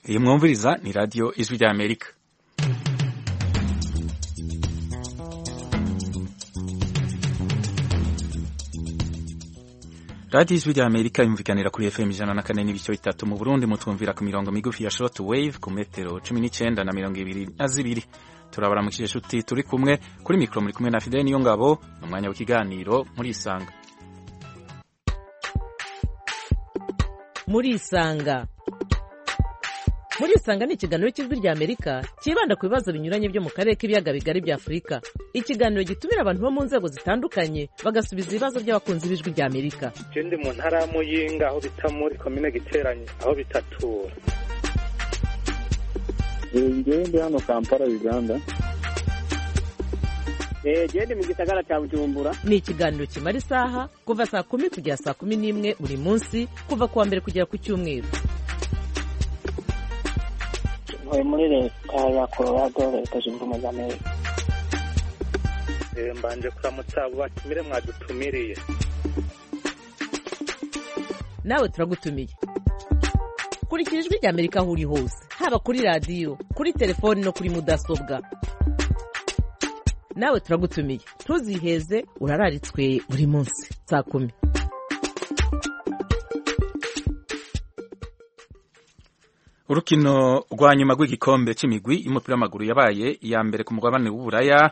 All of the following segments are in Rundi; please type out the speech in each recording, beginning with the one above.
iyi mwumviriza ni radiyo ijwi rya amerika radiyo ijwi rya amerika yumvikanira kuri fm ijana na kane n'ibice bitatu mu burundi mutwumvira ku mirongo migufi ya short wave ku metero cumi n'icyenda na mirongo ibiri na zibiri turabaramukije inshuti turi kumwe kuri mikoro muri kumwe na fidele niyo ngabo ni umwanya w'ikiganiro muri isanga muri isanga muri isanga ni ikiganiro cy'ijwi rya amerika cyibanda ku bibazo binyuranye byo mu karere k'ibiyaga bigari bya afurika ikiganiro gitumira abantu bo mu nzego zitandukanye bagasubiza ibibazo by'abakunzi b'ijwi rya amerika je ndi mu ntara ya muyinga aho bita muri komine giteranye aho bitatura ngewe ndi hano kampala uganda genda mu gisagara cya bujumbura ni ikiganiro kimara isaha kuva saa kumi kugera saa kumi n'imwe buri munsi kuva ku wa mbere kugera ku cyumweru ntuye muri leta ya colorado leta zunze ubumwe za amerika Eh, mbanje kuramutsa abo batumire mwadutumiriye nawe turagutumiye kurikira ijwi rya amerika aho uri hose haba kuri radiyo kuri telefoni no kuri mudasobwa nawe turagutumiye ntuziheze urararitswe buri munsi saa kumi urukino rwa nyuma rw'igikombe cy'imigwi y'umupira w'amaguru yabaye iya mbere ku mugabane w'uburaya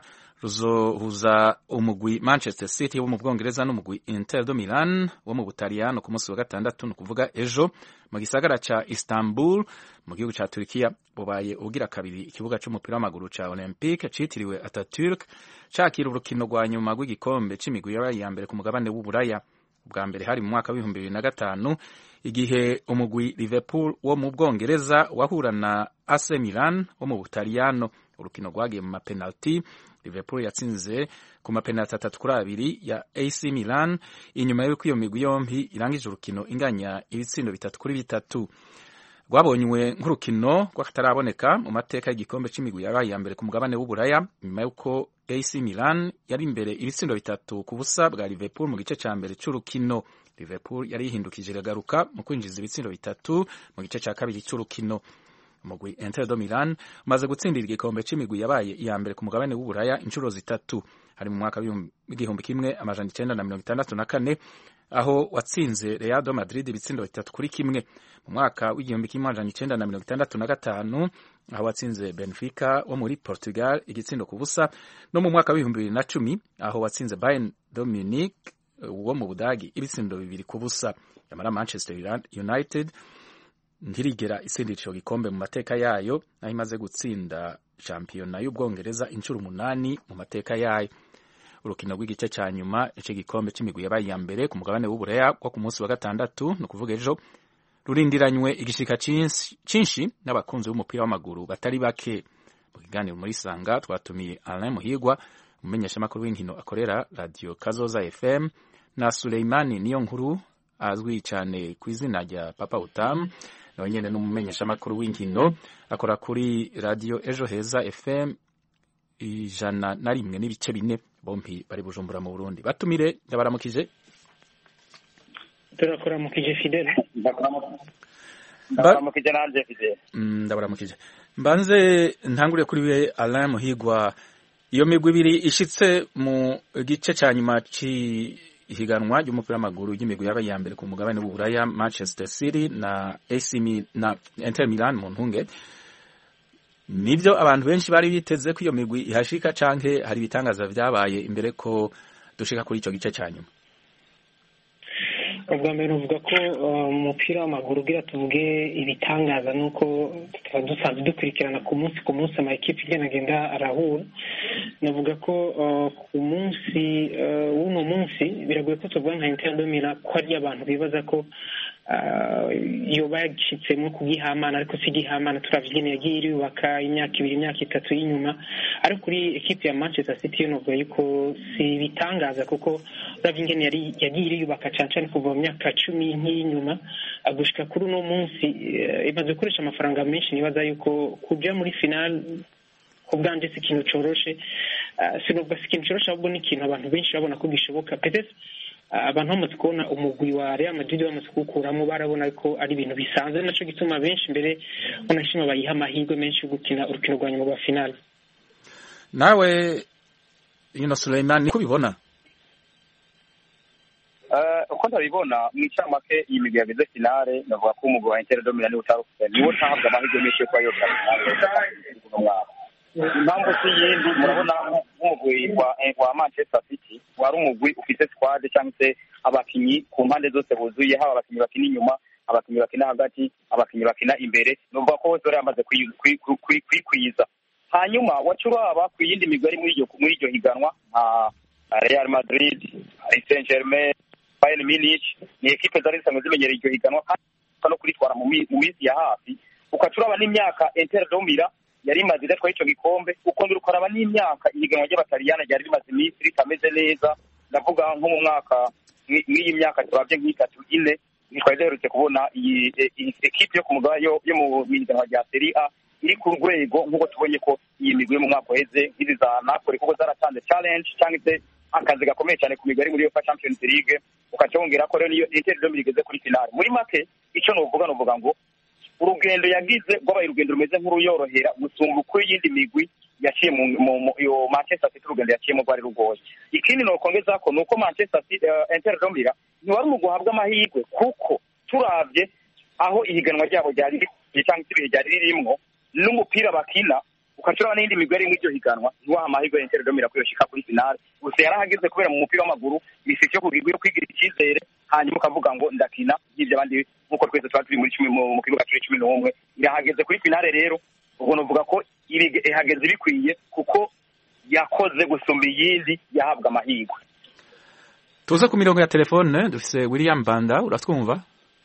ruzohuza umugwi manchester city wo mu bwongereza n'umugwi inter de milan wo mu butaliyano ku munsi wa gatandatu ni ukuvuga ejo mu gisagara ca istanbul mu gihugu ca turikiya bubaye ubugira kabiri ikibuga c'umupira w'amaguru ca olympique citiriwe ataturk cakira urukino rwa nyuma rw'igikombe c'imigwi yabaye iya mbere ku mugabane w'uburaya bwa mbere hari mu mwaka w'ibihumbi bibiri na gatanu igihe umugwi liverpool wo mu bwongereza wahura na ac milan wo mu butaliyano urukino rwagiye mu mapenalti liverpool yatsinze ku mapenalti atatu kuri abiri ya ac milan inyuma y'uko iyo migwi yombi irangije urukino inganya ibitsindo bitatu kuri bitatu rwabonywe nk'urukino rw'akataraboneka mu mateka y'igikombe c'imigwi yabaye iya mbere ku mugabane w'uburaya nyuma y'uko ac milan yari imbere ibitsindo bitatu ku busa bwa liverpool mu gice ca mbere c'urukino liverpool yari yihindukije iragaruka mu kwinjiza ibitsindo bitatu mu gice ca kabiri c'urukino umugwi inter de milan umaze gutsindira igikombe c'imigwi yabaye iya mbere ku mugabane w'uburaya inshuro zitatu hari mu mwaka w'igihumbi kimwe amajana icenda na mirongo itandatu na kane aho watsinze real de madrid ibitsindo bitatu kuri kimwe mu mwaka w'igihumbi kimwe amajana icenda na mirongo itandatu na gatanu aho watsinze benfica wo muri portugal igitsindo ku busa no mu mwaka w'ibihumbi bibiri na cumi aho watsinze bayern de munich wo mu budagi ibitsindo bibiri ku busa yamara manchester united ntirigera itsindira ico gikombe mu mateka yayo naho imaze gutsinda shampiyona y'ubwongereza inshuro umunani mu mateka yayo urukino rw'igice ca nyuma ico gikombe c'imigwi yabaye iya mbere ku mugabane w'ubureya wo ku munsi wa gatandatu ni ukuvuga ejo rurindiranywe igishika cinshi n'abakunzi b'umupira w'amaguru batari bake mu kiganiro muri sanga twatumiye alain muhigwa umumenyeshamakuru w'inkino akorera radio kazoza fm na suleimani niyo nkuru azwi cyane ku izina rya papa utamu nawe nyene n'umumenyeshamakuru w'inkino akora kuri radio ejo heza fm ijana na rimwe n'ibice bine bompi bari bujumbura mu burundi batumire ndabaramukije turakuramukije fidele ndakuramukije nanje fidele Mm, ndabaramukije mbanze ntangure kuri we alain muhigwa iyo migwi ibiri ishitse mu gice ca nyuma c'ihiganwa ry'umupira w'amaguru ry'imigwi yabaye iya mbere ku mugabane w'uburaya manchester city na ac Mi- na inter milan mu ntunge nibyo abantu benshi bari biteze ko iyo migwi ihashika canke hari ibitangaza vyabaye imbere ko dushika kuri ico gice ca nyuma ubwa mbere uvuga ko uh, umupira w'amaguru ugira tuvuge ibitangaza ni uko tuba dusanzwe dukurikirana ku munsi ku munsi ama ekipe igenda agenda arahura navuga ko uh, ku munsi uh, w'uno munsi biragoye ko tuvuga nka inter de Milan ko ari abantu bibaza ko uh, yoba yagishitsemo kugihamana ariko si igihamana turavye ingene yagiye irubaka imyaka ibiri imyaka itatu y'inyuma ariko kuri ekipe ya manchester city yo novuga yuko si ibitangaza kuko uravye ingene yari yagiye iriyubaka cane cane kuva mu myaka cumi nk'iyinyuma gushika kuri uno munsi eh, imaze gukoresha amafaranga menshi nibaza yuko kuja muri final ku bwanje si ikintu coroshe Ah, sinovuga si ikintu coroshe ahubwo ni ikintu abantu benshi babona ko gishoboka peut-être abantu bamaze kubona umugwi wa Real Madrid bamaze kuwukuramo barabona ko ari ibintu bisanzwe naco gituma benshi mbere banashima bayiha amahirwe menshi yo gukina urukino rwa nyuma rwa finale nawe yuno Suleiman niko ubibona uko ntabibona mu icamake iyi migwi yageze finale navuga ko umugwi wa Inter Domina niwo utarufite niwo utahabwa amahirwe menshi yo kuba yogera finale uno mwaka impamvu si yindi murabona nk'umugwi wa wa Manchester City wari umugwi ufite squad cyangwa se abakinyi ku mpande zose buzuye haba abakinyi bakina inyuma abakinyi bakina hagati abakinyi bakina imbere nuvuga ko bose bari bamaze kwikwiza hanyuma waca uraba ku yindi migwi ari muri iryo muri iryo higanwa nka Real Madrid Paris Saint-Germain Bayern Munich ni ekipe zari zisanzwe zimenyereye iryo higanwa kandi no kuritwara mu minsi ya hafi ukaca uraba n'imyaka Inter Domira yari imaze idatwaye ico gikombe ukongera ukaraba n'imyaka ihiganwa ry'abataliyana ryari rimaze iminsi ritameze neza ndavuga nko mu mwaka mw'iyi myaka turabye nk'itatu ine ntitwari duherutse kubona iyi ekipe yo ku mugaba yo mu higanwa rya Serie A iri ku rwego nk'uko tubonye ko iyi migwi yo mu mwaka uheze nk'izi za Napoli kuko zaratanze challenge cyangwa se akazi gakomeye cyane ku migwi ari muri UEFA Champions League ukaca wongera ko rero niyo Inter Domini igeze kuri finale muri make icyo novuga novuga ngo urugendo yagize rwabaye urugendo rumeze nk'uruyorohera gusumba uko iyindi migwi yaciye mu yo Manchester City urugendo yaciyemo rwari rugoye ikindi nokongeza ko nuko Manchester City uh, Inter Domira ntiwari mu guhabwa amahirwe kuko turavye aho ihiganwa ryabo ryari cyangwa se ibihe ryari ririmwo n'umupira bakina ukacuraba n'indi migwi ari muri iryo higanwa ntiwaha amahirwe Inter Domira ko yoshika kuri finale gusa yarahageze kubera mu mupira w'amaguru misiki yo kugirwa yo kwigira icyizere hanyuma ukavuga ngo ndakina y'ibyo abandi nk'uko twese tuba turi muri cumi mu kibuga turi cumi n'umwe irahageze kuri finale rero ubwo novuga ko ihageze bikwiye kuko yakoze gusumba iyindi yahabwa amahirwe tuze ku mirongo ya telefone dufise William Banda uratwumva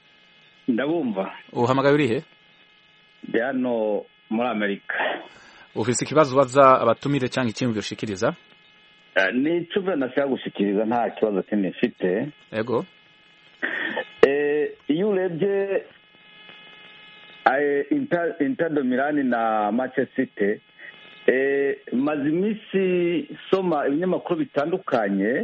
ndabumva uhamagaye urihe ndi hano muri amerika ufise ikibazo ubaza abatumire cyangwa ikintu ushikiriza ni icyo nashaka gushikiriza nta kibazo kinini mfite yego iyo urebye Inter Milan na Manchester City maze iminsi soma ibinyamakuru bitandukanye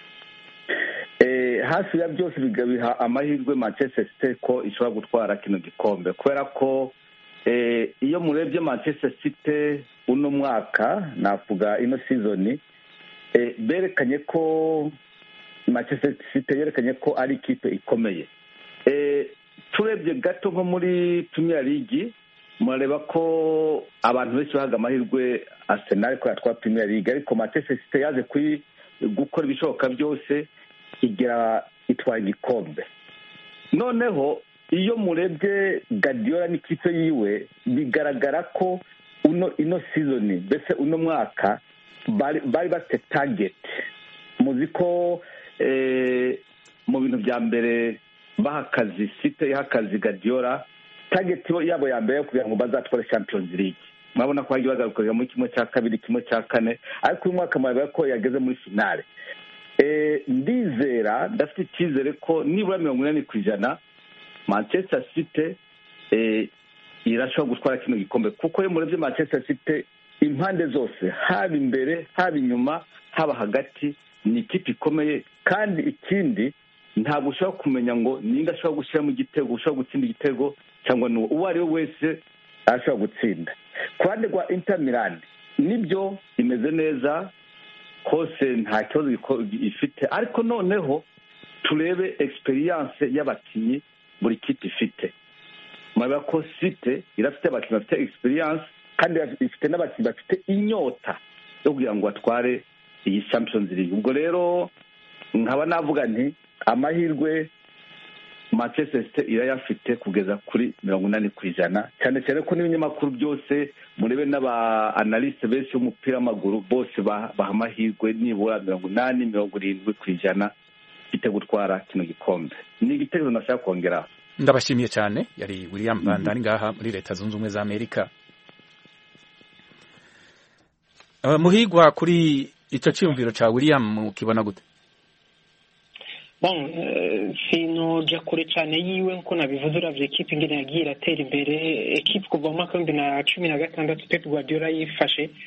hafi ya byose bigabiha amahirwe Manchester City ko ishobora gutwara kino gikombe kubera ko iyo murebye Manchester City uno mwaka navuga ino sizoni berekanye ko Manchester City yerekanye ko ari ikipe ikomeye turebye gato nko muri Premier League murareba ko abantu benshi bahaga amahirwe Arsenal ko yatwara Premier League ariko Manchester City yaje kuri gukora ibishoboka byose igera itwara igikombe noneho iyo murebye Guardiola n'ikipe yiwe bigaragara ko uno ino sizoni mbese uno mwaka bari bafite target muzi ko mu bintu bya mbere baha akazi site yaha akazi Guardiola target yabo ya mbere kugira ngo bazatware Champions League murabona ko hagiye bagaruka muri kimwe cya kabiri kimwe cya kane ariko uyu mwaka murabona ko yageze muri finale ndizera ndafite icyizere ko nibura mirongo inani ku ijana manchester city irashobora gutwara kino gikombe kuko iyo murebye manchester city impande zose haba imbere haba inyuma haba hagati ni ikipe ikomeye kandi ikindi ntabwo ushobora kumenya ngo ninde ashobora gushyiramo igitego ushobora gutsinda igitego cyangwa n'uwo uwo ari we wese arashobora gutsinda ku ruhande rwa inter milan nibyo imeze neza hose nta kibazo ifite ariko noneho turebe egisperiyanse y'abakinnyi buri kipe ifite murabona ko site irafite abakinnyi bafite egisperiyanse kandi ifite n'abakinnyi bafite inyota yo kugira ngo batware iyi champions league ubwo rero nkaba navuga nti amahirwe manchester city irayafite kugeza kuri mirongo inani ku ijana cyane cyane ko n'ibinyamakuru byose murebe n'aba analyste benshi b'umupira w'amaguru bose baha amahirwe nibura mirongo inani mirongo irindwi ku ijana ifite gutwara kino gikombe ni igitekerezo nashaka kongeraho ndabashimiye cyane yari william banda ari ngaha muri leta zunze ubumwe za amerika muhigwa kuri icyo cyiyumviro cya william ukibona gute bon sinoja kure cyane yiwe nkuko nabivuze uravye ekipe ingene yagiye iratera imbere ekipe kuva mu mwaka w'ibihumbi na cumi na gatandatu pep guardiola yifashe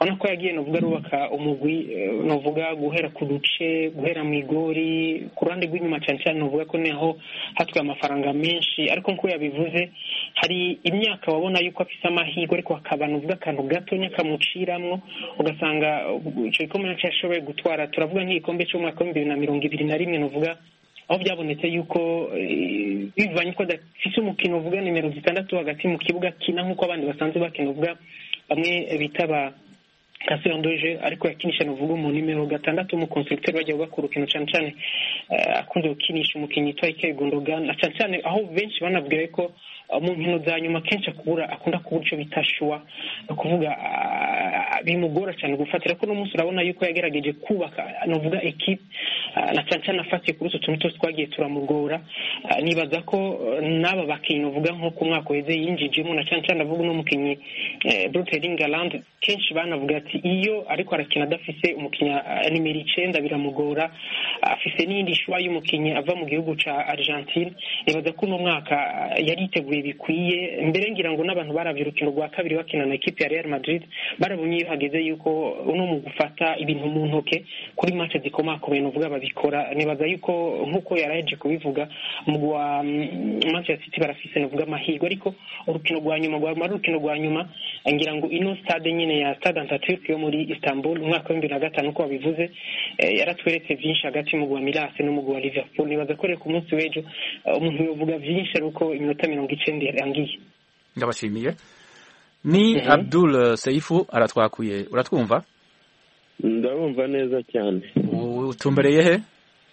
urabona ko yagiye novuga arubaka umugwi novuga guhera ku duce guhera mu igori ku ruhande rw'inyuma cyane cyane novuga ko niho hatwaye amafaranga menshi ariko nk'uko yabivuze hari imyaka wabona yuko afise amahirwe ariko hakaba novuga akantu gatonya kamuciramwo ugasanga icyo gikombe nacyo yashoboye gutwara turavuga nk'igikombe cy'umwaka w'ibihumbi bibiri na mirongo ibiri na rimwe novuga aho byabonetse yuko bivanye ko adafise umukino uvuga nimero zitandatu hagati mu kibuga kina nk'uko abandi basanzwe bakina uvuga bamwe bita ba kasirandoje ariko yakinisha nuvuga mu nimero gatandatu mu konstructeur bajya bubaka urukino cyane cyane akunze gukinisha umukinnyi yitwa Ike Gundogan cyane cyane aho benshi banabwiye ko mu nkino za nyuma kenshi akubura akunda kubura icyo bita shuwa ni ukuvuga bimugora cyane gufata ariko uno munsi urabona yuko yagerageje kubaka nuvuga ekipe na cyane cyane afatiye kuri utwo tuntu twose twagiye turamugora nibaza ko n'aba bakinnyi uvuga nko ku mwaka uheze yinjijemo na cyane cyane avuga uno mukinnyi Brutering Galand kenshi banavuga ati iyo ariko arakina adafise umukinnyi nimero icenda biramugora afise n'iyindi shuwa y'umukinnyi ava mu gihugu ca Argentine nibaza ko uno mwaka yari yiteguye bikwiye mbere ngira ngo n'abantu baravye urukino rwa kabiri bakina na ekipe ya Real Madrid barabonye iyo hageze yuko uno mu gufata ibintu mu ntoke kuri match zikomakomeye novuga babikora nibaza yuko nk'uko yaraheje kubivuga umugwi wa Manchester City barafise novuga amahirwe ariko urukino rwa nyuma rwari urukino rwa nyuma ngira ngo ino stade nyine ya Stade Atatürk yo muri Istanbul umwaka wa bibiri na gatanu uko wabivuze yaratweretse byinshi hagati y'umugwi wa Milas n'umugwi wa Liverpool nibaza ko rero ku munsi w'ejo umuntu yovuga byinshi ari uko iminota mirongo icenda yarangiye ndabashimiye ni Abdul Seifu aratwakuye uratwumva ndabumva neza cyane utumbereye he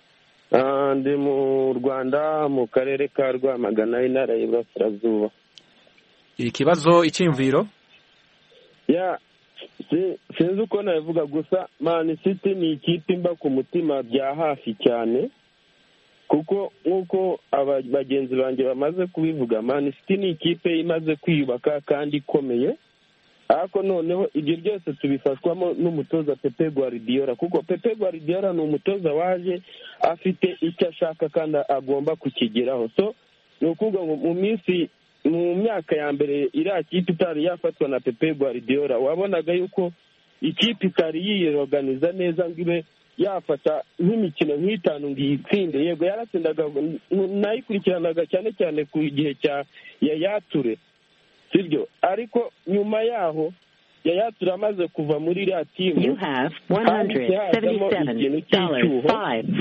ndi mu rwanda mu karere ka rwamagana intara y'iburasirazuba ikibazo icyiyumviro ya sinzi uko nabivuga gusa mani city ni ikipe imba ku mutima bya hafi cyane kuko nk'uko bagenzi banjye bamaze kubivuga mani city ni ikipe imaze kwiyubaka kandi ikomeye ariko noneho ibyo byose tubifashwamo n'umutoza pepe guardiola kuko pepe guardiola ni umutoza waje afite icyo ashaka kandi agomba kukigeraho so ni ukuvuga ngo mu minsi mu myaka ya mbere iriya kipe itari yafatwa na pepe guardiola wabonaga yuko ikipe itari yiyoganiza neza ngo ibe yafata nk'imikino nk'itanu ngo iyitsinde yego yaratsindaga nayikurikiranaga cyane cyane ku gihe cya yayature sibyo ariko nyuma yaho yayature amaze kuva muri iriya timu hahise hazamo ikintu cy'icyuho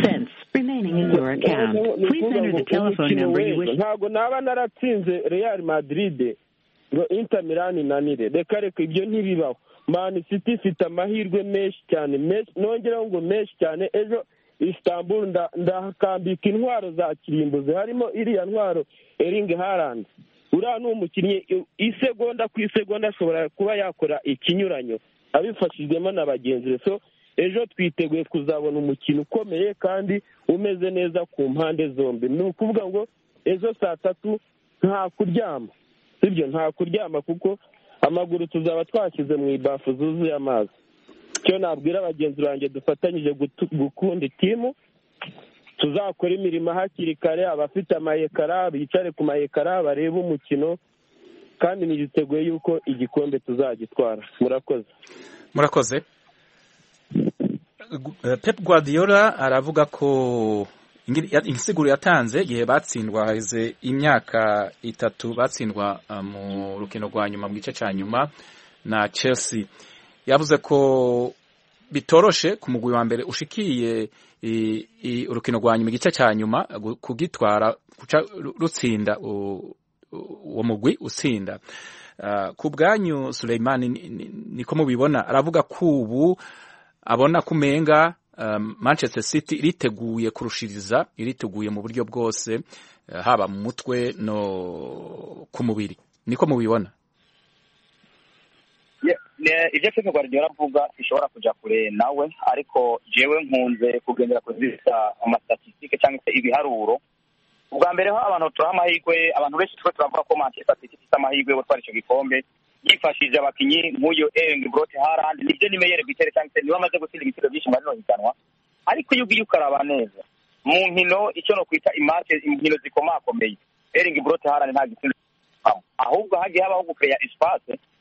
ntabwo naba naratsinze real madrid ngo inter milan inanire reka reka ibyo ntibibaho mani city ifite amahirwe menshi cyane nongeraho ngo menshi cyane ejo istanbul ndahakambika intwaro za kirimbuzi harimo iriya ntwaro eringi harandi uriya ni umukinnyi isegonda ku isegonda ashobora kuba yakora ikinyuranyo abifashijwemo na bagenzi be so ejo twiteguye kuzabona umukino ukomeye kandi umeze neza ku mpande zombi ni ukuvuga ngo ejo saa tatu nta kuryama sibyo nta kuryama kuko amaguru tuzaba twashyize mu ibafu zuzuye amazi icyo nabwira bagenzi banjye dufatanyije gukunda itimu tuzakora imirimo hakiri kare abafite amayekara bicare ku mayekara barebe umukino kandi nigiteguye yuko igikombe tuzagitwara murakoze murakoze pep guardiola aravuga ko insiguro yatanze igihe batsindwa haheze imyaka itatu batsindwa mu rukino rwa nyuma mu gice cya nyuma na chelsea yavuze ko bitoroshe ku mugwi wa mbere ushikiye urukino rwa nyuma igice cya nyuma kugitwara guca rutsinda uwo mugwi utsinda ku bwanyu Suleimani niko mubibona aravuga ko ubu abona ko umenga manchester city iriteguye kurushiriza iriteguye mu buryo bwose haba mu mutwe no ku mubiri niko mubibona ibyo pep guardiola avuga bishobora kujya kure nawe ariko jewe nkunze kugendera kuzisa amastatistike cyangwa se ibiharuro ubwa mbere ho abantu turaha amahirwe abantu benshi twe turavuga ko manchester city ifite amahirwe yo gutwara icyo gikombe yifashishije abakinnyi nk'uyu ering brote harand nibyo nimeyere bitere cyangwa se niba amaze gutsinda ibitego byinshi muri rino higanwa ariko iyo ugiye ukaraba neza mu nkino icyo no kwita imake inkino zikomakomeye ering brote harand nta gitsinda ahubwo hagiye habaho gukeya espace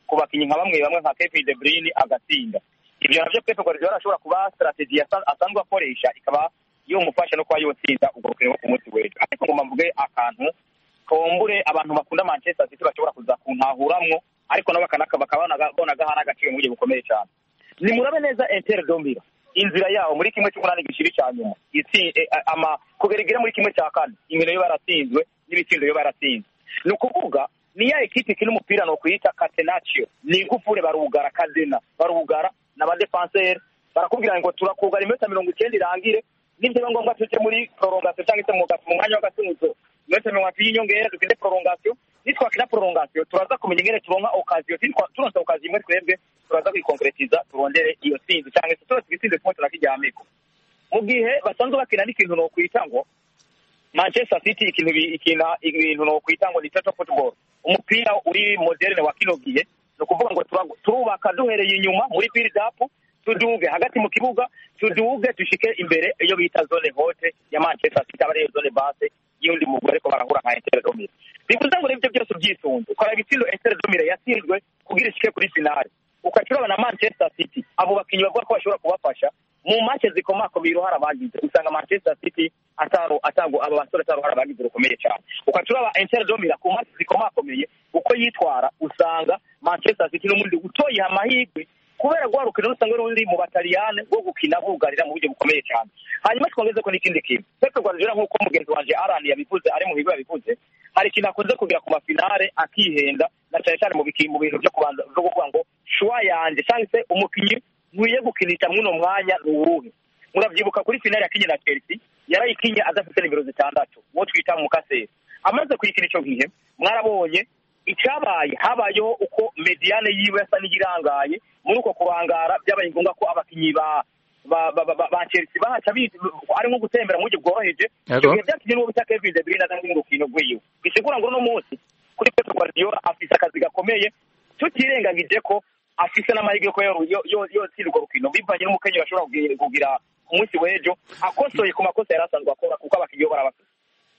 ku bakinnyi nka bamwe bamwe nka Kevin De Bruyne agatsinda ibyo navyo Pep Guardiola ashobora kuba strategy asa- asanzwe akoresha ikaba yomufasha no kuba yotsinda ubwo rukino rwo ku munsi w'ejo ariko ngo mvuge akantu kombure abantu bakunda Manchester City bashobora kuza kuntahuramwo ariko nabo bakanaka bakabona bona gahana agaciro mu buryo bukomeye cyane nimurabe neza Inter Domira inzira yawo muri kimwe cy'umunani gishiri cya nyuma itsi eh, ama kugera igera muri kimwe cya kane inkino yo baratsinzwe n'ibitsindo yo baratsinzwe ni ukuvuga ni ya ekipe ikina umupira ni ukuyita catenaccio ni igufure barugara kazina barugara n'abadefanseri barakubwira ngo turakugara iminota mirongo icyenda irangire nibyo biba ngombwa tujye muri prolongation cyangwa se mu ga- mu mwanya w'agatuzo iminota mirongo itatu y'inyongera dukinde prolongation nitwakina prolongation turaza kumenya ingene turonka occasion Nitwa- turonse occasion imwe twebwe turaza kwikonkretiza turondere iyo tsinzi cyangwa se turonse igitsinzi kimwe turakijyamiko mu gihe basanzwe bakina n'ikintu nokwita ngo manchester city ikintu bi- ikina ibintu nokwita ngo ni total football umupira uri moderne wa kino gihe ni ukuvuga ngo tura- turubaka duhereye inyuma muri build up tuduge hagati mu kibuga tuduge dushike imbere iyo bita zone hote ya manchester city aba ariyo zone base y'undi mugore ariko barahura nka inter domire bivuze ngo ibyo byose ubyisunze ukora ibitsindo inter domire yatsinzwe kugira ishike kuri finale ukakiraba na manchester city abo bakinnyi bavuga ko bashobora kubafasha mu make zikomakomeye uruhare abagize usanga manchester city ataro atago aba basore atari uruhare abagize rukomeye cyane ukaturaba inter domira ku make zikomakomeye uko yitwara usanga manchester city n'umundi utoyiha amahirwe kubera rwa rukino rusanga ruri mu bataliyane rwo gukina bugarira mu buryo bukomeye cyane hanyuma twongeze ko n'ikindi kintu Pep Guardiola nk'uko mugenzi wanje Alan yabivuze ari mu bigo yabivuze hari ikintu akunze kugira ku mafinale akihenda na cyane cyane mu biki- mu bintu byo kubanza byo kuvuga ngo shuwa yanjye cyangwa se umukinnyi nkwiye gukinisha mw'uno mwanya ni uwuhe murabyibuka kuri finale yakinye na Chelsea yarayikinye adafite nimero zitandatu uwo twita mukaseri amaze kuyikina icyo gihe mwarabonye icyabaye habayeho uko mediane yiwe yasa n'iyirangaye muri uko kurangara byabaye ngombwa ko abakinnyi ba ba ba ba ba Chelsea bahaca bizi ari nko gutembera mu buryo bworoheje Yego. icyo gihe byatumye n'uwo bita Kevin De Bruyne azana n'urukino rw'iwe bisigura ngo uno munsi kuri Pep Guardiola afise akazi gakomeye tutirengagije ko afise n'amahirwe ko yo- yo- yo- yotsinda urwo rukino bivanye n'umukenyero ashobora kugira- kugira ku munsi w'ejo akosoye ku makosa yari asanzwe akora kuko abakinnyi bo barabafite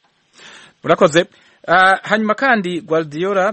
urakoze Ah, hanyuma kandi guardiola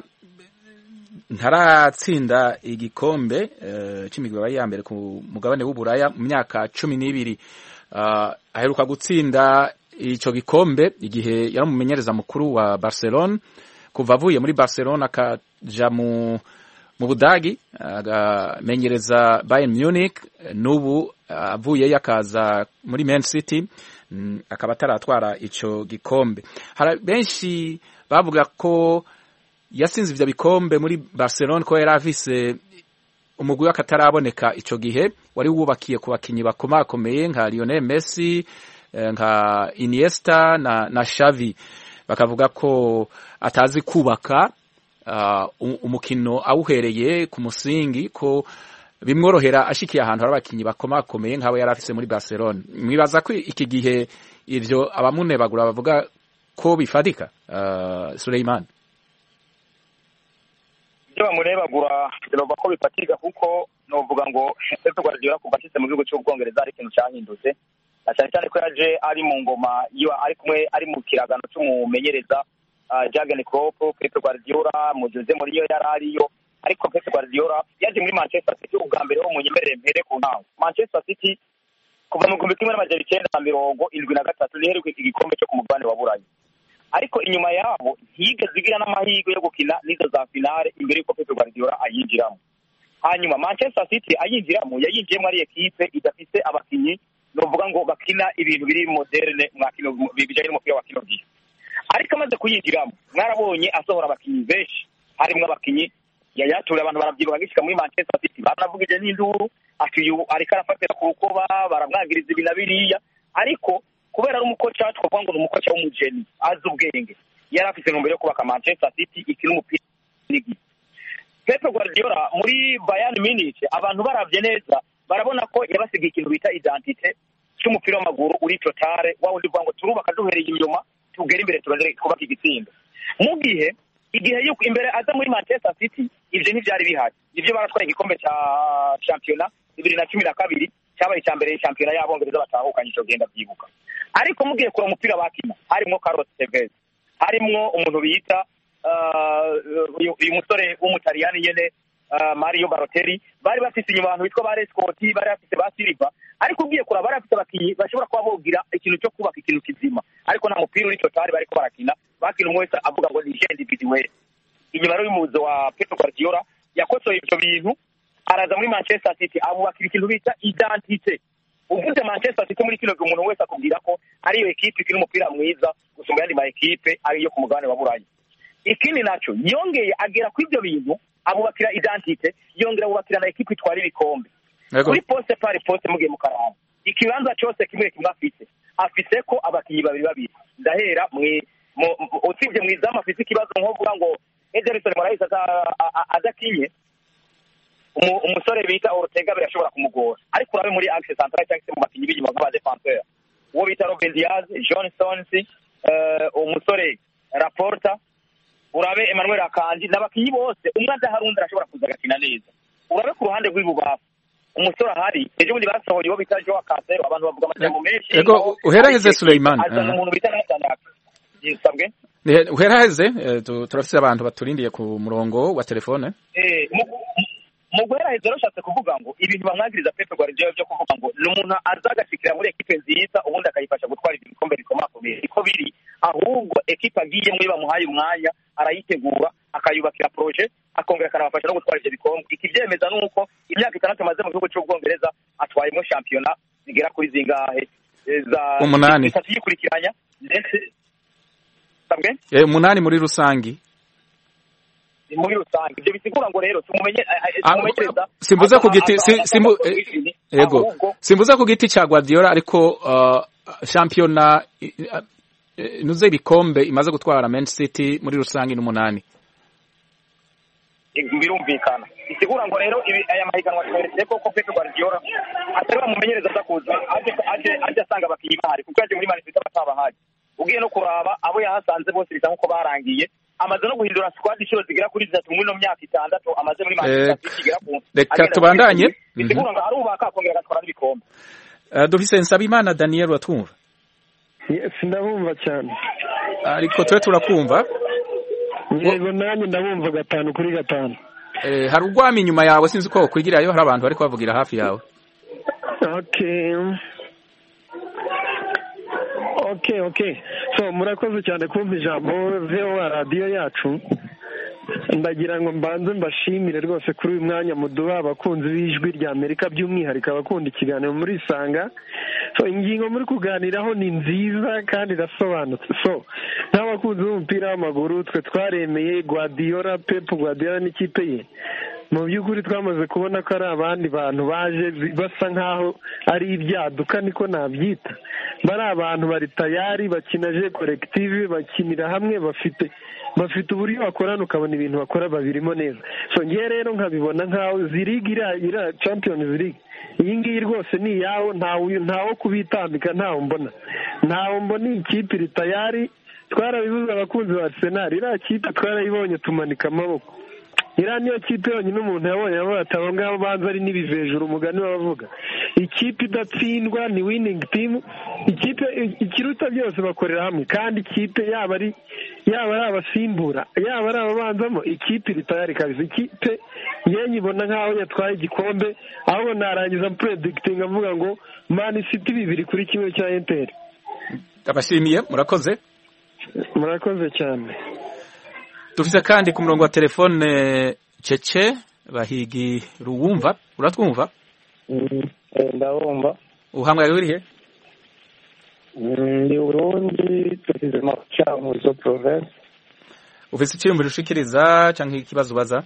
ntaratsinda igikombe eh, c'imigwi yabaye iya mbere ku mugabane w'uburaya mu myaka cumi n'ibiri Ah, aheruka gutsinda ico gikombe igihe yari umumenyereza mukuru wa barcelone kuva avuye muri barcelone akaja mu mu budagi agamenyereza bayern munich n'ubu avuyeyo akaza muri man city mm, akaba ataratwara ico gikombe hari benshi bavuga ko yasinze ivyo bikombe muri barcelone ko yari afise umugwi w'akataraboneka ico gihe wari wubakiye ku bakinyi bakomakomeye nka lionel messi eh, nka iniesta na, na shavi bakavuga ko atazi kubaka uh, u- umukino awuhereye ku musingi ko bimworohera ashikiye ahantu hari abakinyi bakomakomeye nk'abo yari afise muri barcelone mwibaza ko iki gihe ivyo abamunebagura bavuga ko bifatika uh, suleiman ibyo bamurebagura biravuga ko bifatirwa kuko novuga ngo Pep Guardiola kuva ashitse mu gihugu cy'ubwongereza ari ikintu cyahindutse na cyane cyane ko yaje ari mu ngoma iyo ari kumwe ari mu kiragano cy'umumenyereza uh, Jurgen Klopp Pep Guardiola mu Jose Mourinho yari ariyo ariko Pep Guardiola yaje muri Manchester City ubwa mbere ho mu nyemerere mpere ku ntango Manchester City kuva mu gihumbi kimwe n'amajana icyenda na mirongo indwi na gatatu niheruka iki gikombe cyo ku mugabane wa burayi ariko inyuma yabo ntiyigeze igira n'amahirwe yo gukina n'izo za finale imbere y'uko Pep Guardiola ayinjiramo hanyuma Manchester City ayinjiramo yayinjiyemo ari ekipe idafite abakinnyi novuga ngo bakina ibintu biri moderne mwa kino bijyanye n'umupira wa kino gihe ariko amaze kuyinjiramo mwarabonye asohora abakinnyi benshi harimo abakinnyi yayatura abantu barabyibuha gishyika muri Manchester City baranavugije n'induru ati uyu ariko arafatira ku rukoba baramwagiriza ibi na biriya ariko kubera ari umukoca twavuga ngo ni umukoca w'umugeni azi ubwenge yari afite intumbero yo kubaka Manchester City ikina umupira n'igihe Pep Guardiola muri Bayern Munich abantu baravye neza barabona ko yabasigiye ikintu bita identite cy'umupira w'amaguru uri totale wa wundi uvuga ngo turubaka duhereye inyuma tugere imbere turondere twubaka igitsinda mu gihe igihe yuko imbere aza muri Manchester City ivyo ntivyari bihari nivyo baratwaye igikombe ca shampiyona bibiri na cumi na kabiri cyabaye icya mbere shampiyona y'abongereza batahukanye ico genda byibuka ariko mugiye kura umupira bakina harimwo Carlos Tevez harimwo umuntu bita uh, uyu uyu musore w'umutaliyani nyene uh, mario baroteri bari bafise inyuma abantu bitwa ba rescoti bari bafise ba silva ariko ugiye kuraba bari bafise abakinyi bashobora kuba bogira ikintu cyo kubaka ikintu kizima ariko nta mupira uri totali bariko barakina bakina umwe wese avuga ngo ni je individuel inyuma rero y'umuzo wa Pep Guardiola yakosoye ivyo bintu araza muri Manchester City abubakira ikintu bita identite uvuze Manchester City muri kino gihe umuntu wese akubwira ko ariyo ekipe ikina umupira mwiza gusumba ayandi ma ekipe ariyo ku mugabane wa Burayi ikindi naco yongeye agera ku ivyo bintu abubakira identite yongera abubakira na ekipe itwara ibikombe Yego. kuri poste pari poste mugiye mu karamba ikibanza cose kimwe kimwe afise afise ko abakinyi babiri babiri ndahera mwi mu- mu- usibye mu izamu afise ikibazo nko kuvuga ngo Ederson Moraes aza- a- a- adakinye umu- umusore bita Ortega birashobora kumugora ariko urabe muri axe centrale cyangwa se mu bakinyi b'inyuma nk'aba defenseur uwo bita Ruben Diaz John Stones eh, umusore Raporta urabe Emmanuel Akanji n'abakinyi bose umwe adahari undi arashobora kuza agakina neza urabe ku ruhande rw'ibubafu umusore ahari ejo bundi basohoye uwo bita Joao Cancelo abantu bavuga amajambo menshi Ego, uheraheze Suleiman. azana Ah. umuntu bita Nathan Ake yisabwe Ni- uheraheze eh, tu- turafise abantu baturindiye ku murongo wa telefone Eh, mu- mu guheraheza rero ushatse kuvuga ngo ibintu bamwagiriza Pep Guardiola byo kuvuga ngo ni umuntu aza agashikira muri ekipe nziza ubundi akayifasha gutwara ibyo bikombe bikomakomeye niko biri ahubwo ekipe agiyemo iyo bamuhaye umwanya arayitegura akayubakira proje akongera akanabafasha no gutwara ibyo bikombe ikibyemeza ni uko imyaka itandatu amaze mu gihugu cy'ubwongereza atwayemo shampiyona zigera kuri zingahe Eh, za Umunani. itatu yikurikiranya ndetse sabwe Eh, umunani muri rusangi muri rusange ibyo bisigura ngo rero tumumenye Ah, tumumenyereza simbuze ku giti si- simbu- eh, yego simbuze ku giti ca Guardiola ariko uh, shampiyona i- eh, nuze ibikombe imaze gutwara Man City muri rusangi n'umunani birumvikana bisigura ngo rero ibi aya mahiganwa tweretse ko ko Pep Guardiola atari bamumenyereza aza kuza aje aje aje asanga abakinnyi bahari kuko yaje muri Man City batabahari ugiye no kuraba abo yahasanze bose bisa nk'uko barangiye amaze no guhindura squad inshuro zigera kuri zitatu muri ino myaka itandatu amaze muri Man Eh, City igera ku reka agenda tubandanye. kuri- bisigura ngo arubaka akongera agatwara n'ibikombe uh, dufise Nsabimana Daniel watwumva Yes, ndabumva cyane ariko twe turakumva yego nanjye ndabumva gatanu kuri gatanu eh, hari urwamo inyuma yawe sinzi ko wokwigirayo hari abantu bari kubavugira hafi yawe okay okay okay so murakoze cyane kumva ijambo voa radiyo yacu ndagira ngo mbanze mbashimire rwose kuri uyu mwanya muduha abakunzi b'ijwi rya amerika by'umwihariko abakunda ikiganiro muri isanga so ingingo muri kuganiraho ni nziza kandi irasobanutse so nk'abakunzi b'umupira w'amaguru twe twaremeye guardiola pep guardiola n'ikipe ye mu by'ukuri twamaze kubona ko ari abandi bantu baje basa nk'aho ari ibyaduka niko nabyita bari abantu bari tayari bakina je korektive bakinira hamwe bafite bafite uburyo bakorana ukabona ibintu bakora babirimo neza so ngewe rero nkabibona nk'aho zirigi iriya iriya champions league iyi ngiyi rwose ni iyawo ntawe ntawo kubitambika ntawo mbona ntawo mbona iyi kipe iri tayari twarabibuze abakunzi ba arsenal iriya kipe twarayibonye tumanika amaboko iriya niyo kipe yonyine umuntu yabonye avuga ati abo ngabo banza ari n'ibivejuru umugani bavuga ikipe idatsindwa ni winning team ikipe ikiruta byose bakorera hamwe kandi ikipe yaba ari yaba ari abasimbura yaba ari ababanzamo ikipe iri tayari kabisa ikipe yewe nyibona nk'aho yatwaye igikombe ahubwo narangiza predikitinga avuga ngo mani city bibiri kuri kimwe cya enteri abashimiye murakoze murakoze cyane dufise kandi ku murongo wa telefone cece bahigi ruwumva uratwumva ndabumva uhamwaye urihe ndi burundi tugize macamuzo province ufise icyiyumviro ushikiriza cyangwa ikibazo ubaza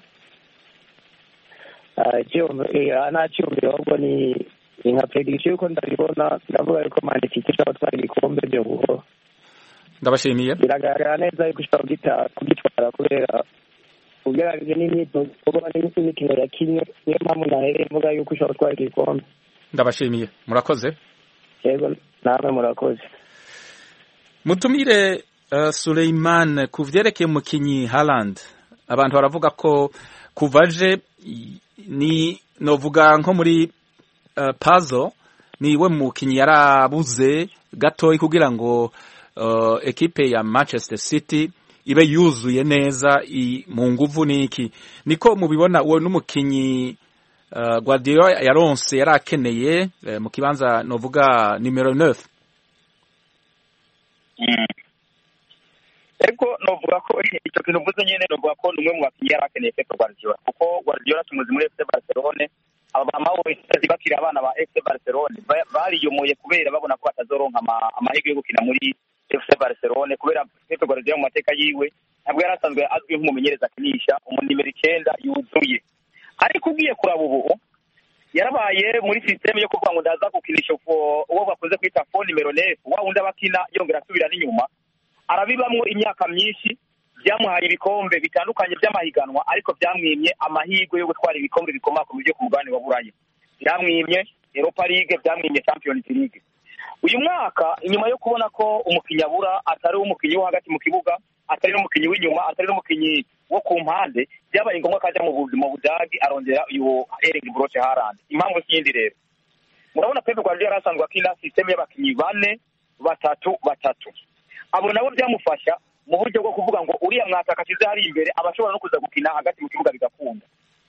nta cyiyumviro ahubwo ni ni nka prediction yuko ndabibona ndavuga yuko manifite ishobora gutwara ibikombe byo buhoro ndabashimiye biragaragara neza yuko ushobora kugitwara kubera ugereranyije n'imyitozo kuko n'imikino yakinnye niyo mpamvu nahereye mvuga yuko ushobora gutwara igikombe ndabashimiye murakoze yego namwe murakoze mutumire uh, Suleiman ku vyerekeye umukinyi Haaland abantu baravuga ko kuva aje ni novuga nko muri uh, puzzle niwe mukinyi yarabuze gatoyi kugira ngo uh, ekipe ya Manchester City ibe yuzuye neza mu nguvu n'iki niko mubibona uwo n'umukinyi Guardiola yaronse yari akeneye mu kibanza novuga nimero 9 ego novuga ko icyo kintu uvuze nyine novuga ko ni umwe mu bakinnyi yari akeneye Pep Guardiola kuko Guardiola tumuzi muri FC Barcelone abamama bose bakiri abana ba FC Barcelone bariyomoye kubera babona ko batazoronka amahirwe yo gukina muri FC Barcelone kubera Pep Guardiola mu mateka yiwe ntabwo yari asanzwe azwi nk'umumenyereza akinisha umunimero icyenda yuzuye ariko ugiye kuraba ubu yarabaye muri sisiteme yo kuvuga ngo ndaza gukinisha uwo bakunze kwita fo nimero nefu wa wundi abakina yongera asubira n'inyuma arabibamwo imyaka myinshi byamuhaye ibikombe bitandukanye by'amahiganwa ariko byamwimye amahirwe yo gutwara ibikombe bikomakomeye byo ku mugabane wa buraya byamwimye europa league byamwimye champions league uyu mwaka inyuma yo kubona ko umukinnyi abura atari umukinnyi wo hagati mu kibuga atari n'umukinnyi w'inyuma atari n'umukinnyi wo ku mpande byabaye ngombwa ko ajya mu buzima budagi arongera uyu Erling Broche Haaland impamvu si yindi rero murabona Pep Guardiola yari asanzwe akina sisiteme y'abakinnyi bane batatu batatu abo nabo byamufasha mu buryo bwo kuvuga ngo uriya mwataka ashyize hari imbere aba ashobora no kuza gukina hagati mu kibuga bigakunda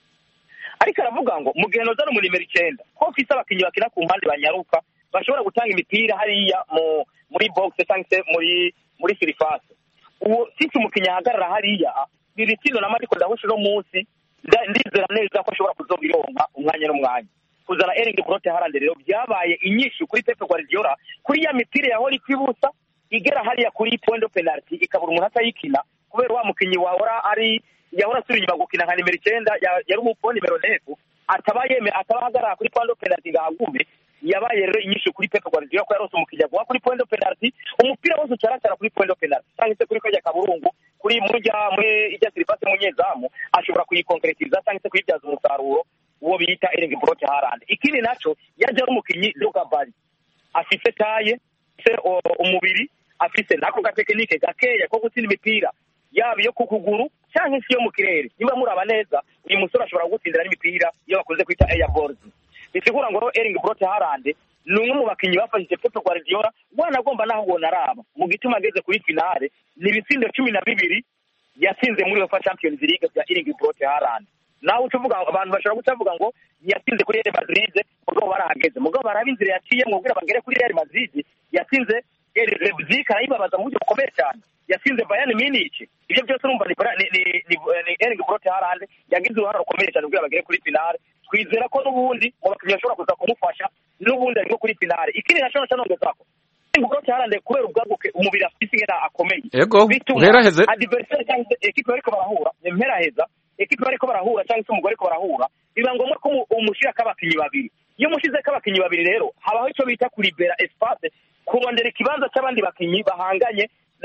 ariko aravuga ngo mu gihe noza no mu nimero icyenda ko ufite abakinnyi bakina ku mpande banyaruka bashobora gutanga imipira hariya mu muri box cyangwa se muri muri sirifase uwo sisi umukinnyi ahagarara hariya biri kino na mariko ndahusha uno munsi ndizera neza ko ashobora kuzobironka umwanya n'umwanya kuzana Erling Brote Haaland rero byabaye inyishu kuri Pep Guardiola kuri ya mipira yahora ikibusa igera hariya kuri point de penalty ikabura umuntu atayikina kubera wa mukinnyi wahora ari yahora asubira inyuma gukina nka nimero icyenda yari umupfo nimero nefu ataba yeme ataba ahagarara kuri point de penalty ngahagume yabaye rero inyishu kuri Pep Guardiola ko yarose umukiriya guha kuri point de penalty umupira wose ucaracara kuri point de penalty cyangwa se kuri kajya kaburungu kuri murya muri ijya sirifase munyezamu ashobora kuyikonkretiza cyangwa se kuyibyaza umusaruro uwo bita Erling Brote Haaland ikindi naco yaje ari umukinyi Drogba afise taye afise umubiri afise nako gatekinike gakeya ko gutsinda imipira yaba iyo ku kuguru cyangwa se iyo mu kirere niba muraba neza uyu musore ashobora gutsindira n'imipira iyo bakunze kwita air balls bisigura ngo Erling Brote Haaland ni umwe mu bakinnyi bafashije Pep Guardiola wanagomba naho ubona araba mu gituma ageze kuri finale ni ibitsindo cumi na bibiri yatsinze muri UEFA Champions League bya Erling Brote Haaland nawe ucuvuga abantu bashobora kutavuga ngo yatsinze kuri Real Madrid mugabo barahageze mugabo baraba inzira yaciye mwubwira bagere kuri Real Madrid yatsinze Leipzig arayibabaza mu buryo bukomeye cyane yatsinze Bayern Munich ibyo byose urumva ni ni ni ni Erling Brote Haaland yagize uruhare rukomeye cyane kugira bagere kuri finale twizera ko n'ubundi mu bakinnyi bashobora kuza kumufasha n'ubundi ariko kuri finale ikindi nashobora cyanongezako Erling Brote Haaland kubera ubwaguke umubiri afite ingena akomeye Ego uheraheze adversaire cyangwa se ekipe bariko barahura ni mperaheza ekipe bariko barahura cyangwa se umugore ariko barahura biba ngombwa ko umushyirako abakinnyi babiri iyo umushyizeko abakinnyi babiri rero habaho icyo bita kuribera espace kurondera ikibanza cy'abandi bakinnyi bahanganye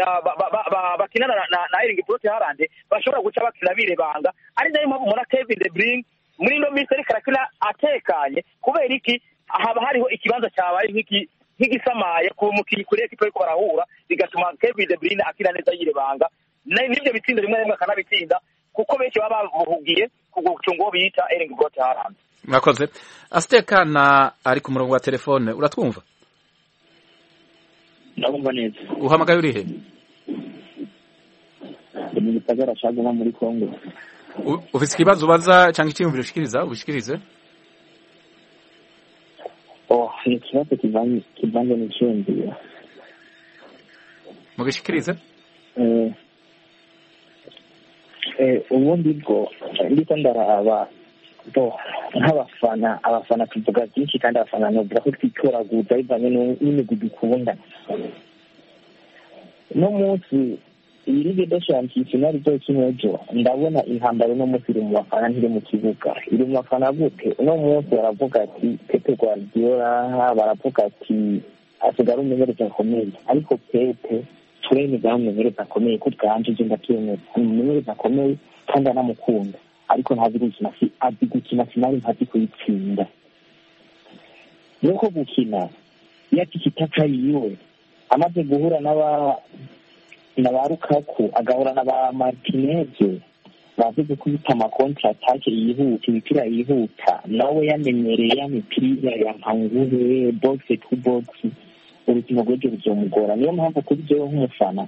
bakinana na Erling Brote Haaland bashobora guca bakina birebanga ari nayo mpamvu mubona Kevin De Bruyne muri ino minsi ariko arakina atekanye kubera iki haba hariho ikibanza cyabaye nk'iki nk'igisamaye ku mukinnyi kuri ekipe ariko barahura bigatuma Kevin De Bruyne akina neza yirebanga n'ibyo bitsindo rimwe rimwe akanabitsinda kuko benshi baba bahugiye ku gucunga uwo bita Erling Brote Haaland mwakoze asitekana ari ku murongo wa telefone uratwumva ndabumva neza uhamagaye urihe mu gisagara cya goma muri kongo ufite ikibazo ubaza cyangwa icyiyumviro ushikiriza ubishikirize oh ni ikibazo kivanze n'icyiyumviro mubishikirize ubundi bwo ndiko ndaraba nk'abafana abafana tuvuga byinshi kandi abafana novuga ko twitoraguza bivanye n'imigwi dukunda no munsi iyi ligue de champions finali izokina ejo ndabona intambara uno munsi iri mu bafana ntiri mu kibuga iri mu bafana gute uno munsi baravuga ati pepe guardiola baravuga ati asigara umumenyereza akomeye ariko pepe turemeza ari umumenyereza akomeye ko bwanje je ndabyemeza ni umumenyereza akomeye kandi anamukunda ariko ntazi gukina azi gukina finali ntazi kuyitsinda nuko gukina iyo afite itaka yiwe amaze guhura n'aba na ba rukaku agahura na ba martineze bazi gukubita amakontra atake yihuta imipira yihuta nawe yamenyereye ya mipira ya mpangure boxe to box urukino rw'ejo ruzomugora niyo mpamvu kuri jewe nk'umufana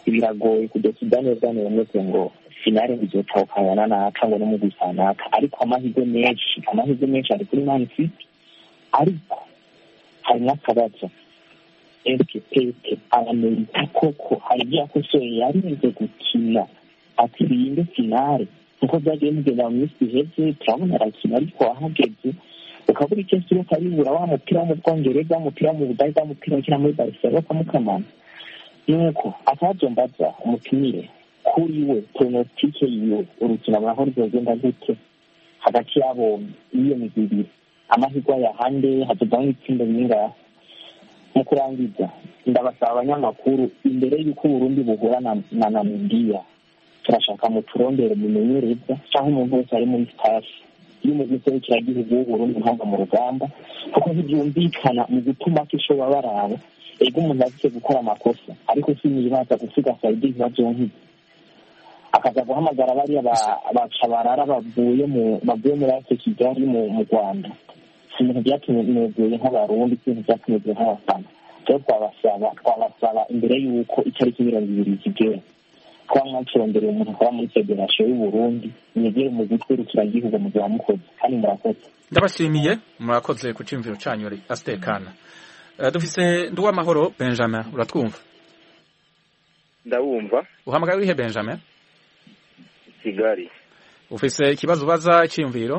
biragoye kudesida neza nemeze ngo finale bizotahukana naka ngo n'umugwi kanaka ariko amahirwe menshi amahirwe menshi ari kuri man city ariko hari n'akabazo eske pepe aramerita koko hari ibyo yakosoye yarinze gukina atsirinde finale nkuko byagiye bigenda mu minsi iheze turabona arakina ariko ahageze ukabura icyo kiro karibura wa mupira wo mu bwongereza umupira wo mu budage wa mupira ukina muri barcelona bakamukamana nuko akajombaza umutumire kuri we pronositike yiwe urukino muraho ruzogenda gute hagati yabo iyo migwi ibiri amahirwe ayahande hazovamo ibitsindo bingahe mu kurangiza ndabasaba abanyamakuru imbere y'uko uburundi buhura na na namibiya turashaka mu turondere mumenyereza cyangwa umuntu wese ari muri staff iyo umugwi serukiragihugu w'uburundi ntanga mu rugamba kuko ntibyumvikana mu gutuma ko ishoba baraba ego umuntu azize gukora amakosa ariko sinibaza gusiga sayidi ibibazo nk'ibi akaza guhamagara bariya bacabarara bavuye mu bavuye muri ase kigali mu rwanda si ibintu byatuneguye nk'abarundi si ibintu byatuneguye nk'abafana rero twabasaba twabasaba imbere y'uko itariki mirongo ibiri zigera kuba mwaturondera umuntu akaba muri federasiyo y'uburundi mwegere mu gutwerukiragihugu mu gihe wamukoze kandi murakoze ndabashimiye murakoze ku cyumviro cyanyu asitekana dufise nduwamahoro benjamin uratwumva ndawumva uhamagaye urihe benjamin kigali ufise ikibazo ubaza icyiyumviro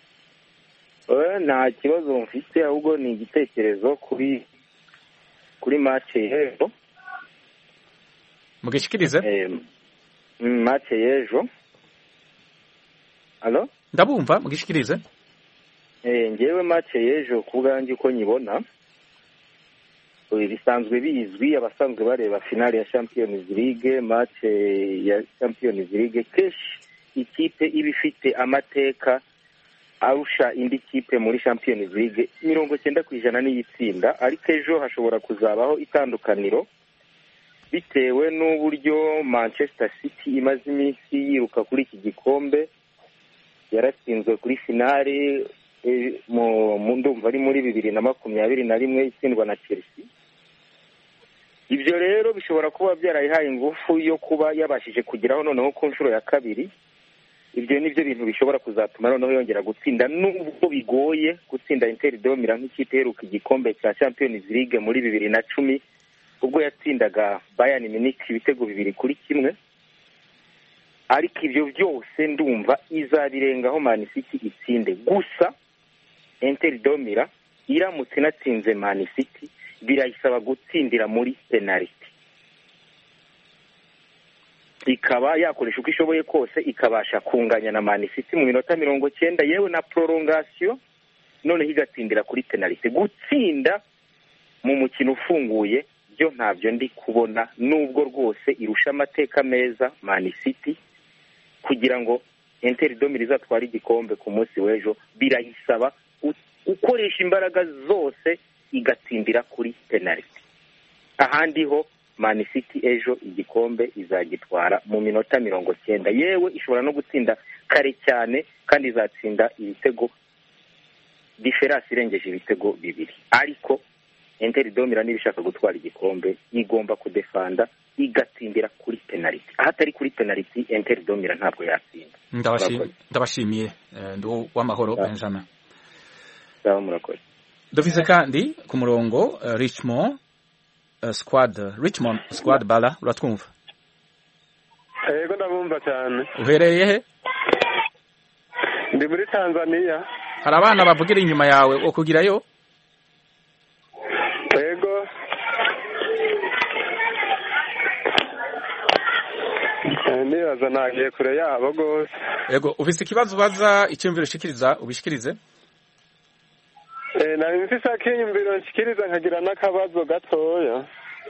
nta kibazo mfite ahubwo ni igitekerezo kuri kuri mace y'ejo mugishikirize mace y'ejo alo ndabumva mugishikirize ngewe mace y'ejo ku bwanjye uko nyibona bisanzwe bizwi abasanzwe bareba finale ya champions league mace ya champions league kenshi ikipe iba ifite amateka arusha indi kipe muri champions league mirongo cyenda ku ijana n'iyitsinda ariko ejo hashobora kuzabaho itandukaniro bitewe n'uburyo manchester city imaze iminsi yiruka kuri iki gikombe yaratsinzwe kuri finale mu ndumva ari muri bibiri na makumyabiri na rimwe itsindwa na chelsea ibyo rero bishobora kuba byarayihaye ingufu yo kuba yabashije kugeraho noneho ku nshuro ya kabiri ibyo ni byo bintu bishobora kuzatuma noneho yongera gutsinda nubwo bigoye gutsinda interi domira nk'ikipe iheruka igikombe cya champions league muri bibiri na cumi ubwo yatsindaga bayani miniki ibitego bibiri kuri kimwe ariko ibyo byose ndumva izabirengaho mani city itsinde gusa interi domira iramutse inatsinze mani city birayisaba gutsindira muri penaliti ikaba yakoresha uko ishoboye kose ikabasha kunganya na mani city mu minota mirongo cyenda yewe na prolongation noneho igatsindira kuri penaliti gutsinda mu mukino ufunguye byo ntabyo ndi kubona nubwo rwose irusha amateka meza mani city kugira ngo interi domiri izatware igikombe ku munsi w'ejo birayisaba gukoresha imbaraga zose igatsindira kuri penaliti ahandi ho mani city ejo igikombe izagitwara mu minota mirongo cyenda yewe ishobora no gutsinda kare cyane kandi izatsinda ibitego diferasi irengeje ibitego bibiri ariko interi domira niba ishaka gutwara igikombe igomba kudefanda igatsindira kuri penaliti ahatari kuri penaliti interi domira ntabwo yatsinda ndabashimiye ndu w'amahoro benjamin murakoze dufise kandi ku murongo richmond squad richmond squad bala uratwumva yego ndabumva cyane uherereye he ndi muri tanzania hari abana bavugira inyuma yawe wo kugirayo yego nibaza nagiye kure yabo rwose yego ufise ikibazo ubaza icyumviro ushikiriza ubishikirize nari mfise akiyumviro nshikiriza nkagira n'akabazo gatoya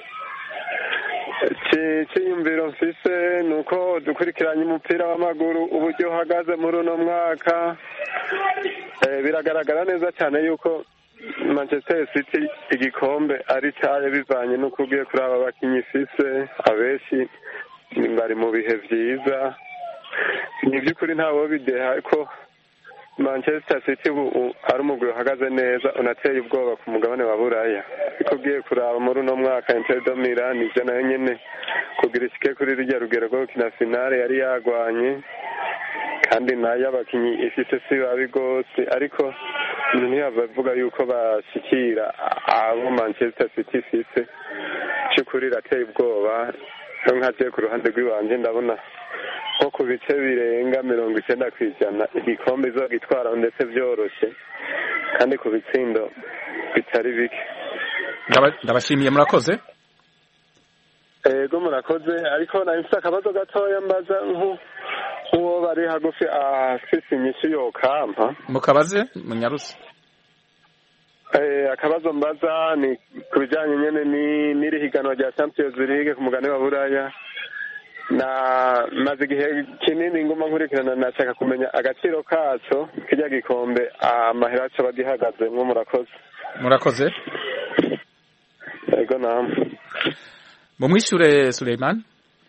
cyiyumviro mfise ni uko dukurikiranye umupira w'amaguru uburyo uhagaze muri uno mwaka biragaragara neza cyane yuko manchester city igikombe ari cyayo bivanye n'uko ugiye kuri aba bakinnyi ifise abenshi bari mu bihe byiza ni iby'ukuri ntawo bideha ko manchester city ubu ari umugwi uhagaze neza unateye ubwoba ku mugabane wa buraya ariko ugiye kuraba muri uno mwaka inter de milan ivyo nayo nyene kugira ishike kuri rurya rugero rwo gukina finale yari yagwanye kandi nayo abakinyi ifise si babi rwose ariko umuntu ntiyava avuga yuko bashikira abo manchester city ifise c'ukuri irateye ubwoba no nkaje ku ruhande rw'iwanje ndabona nko ku bice birenga mirongo icenda ku ijana igikombe izogitwara ndetse vyoroshe kandi ku bitsindo bitari bike ndabashimiye murakoze ego murakoze ariko nari mfise akabazo gatoya mbaza nk'uwo bari hagufi afise inyishu yokampa mukabaze munyarusi akabazo mbaza ni ku bijanye nyene n'iri higanwa rya champions league ku mugani wa buraya na maze igihe kinini nguma nkurikirana nashaka kumenya agaciro kaco kirya gikombe amahera aco bagihagazemwo murakoze murakoze ego namwe mumwishure Suleiman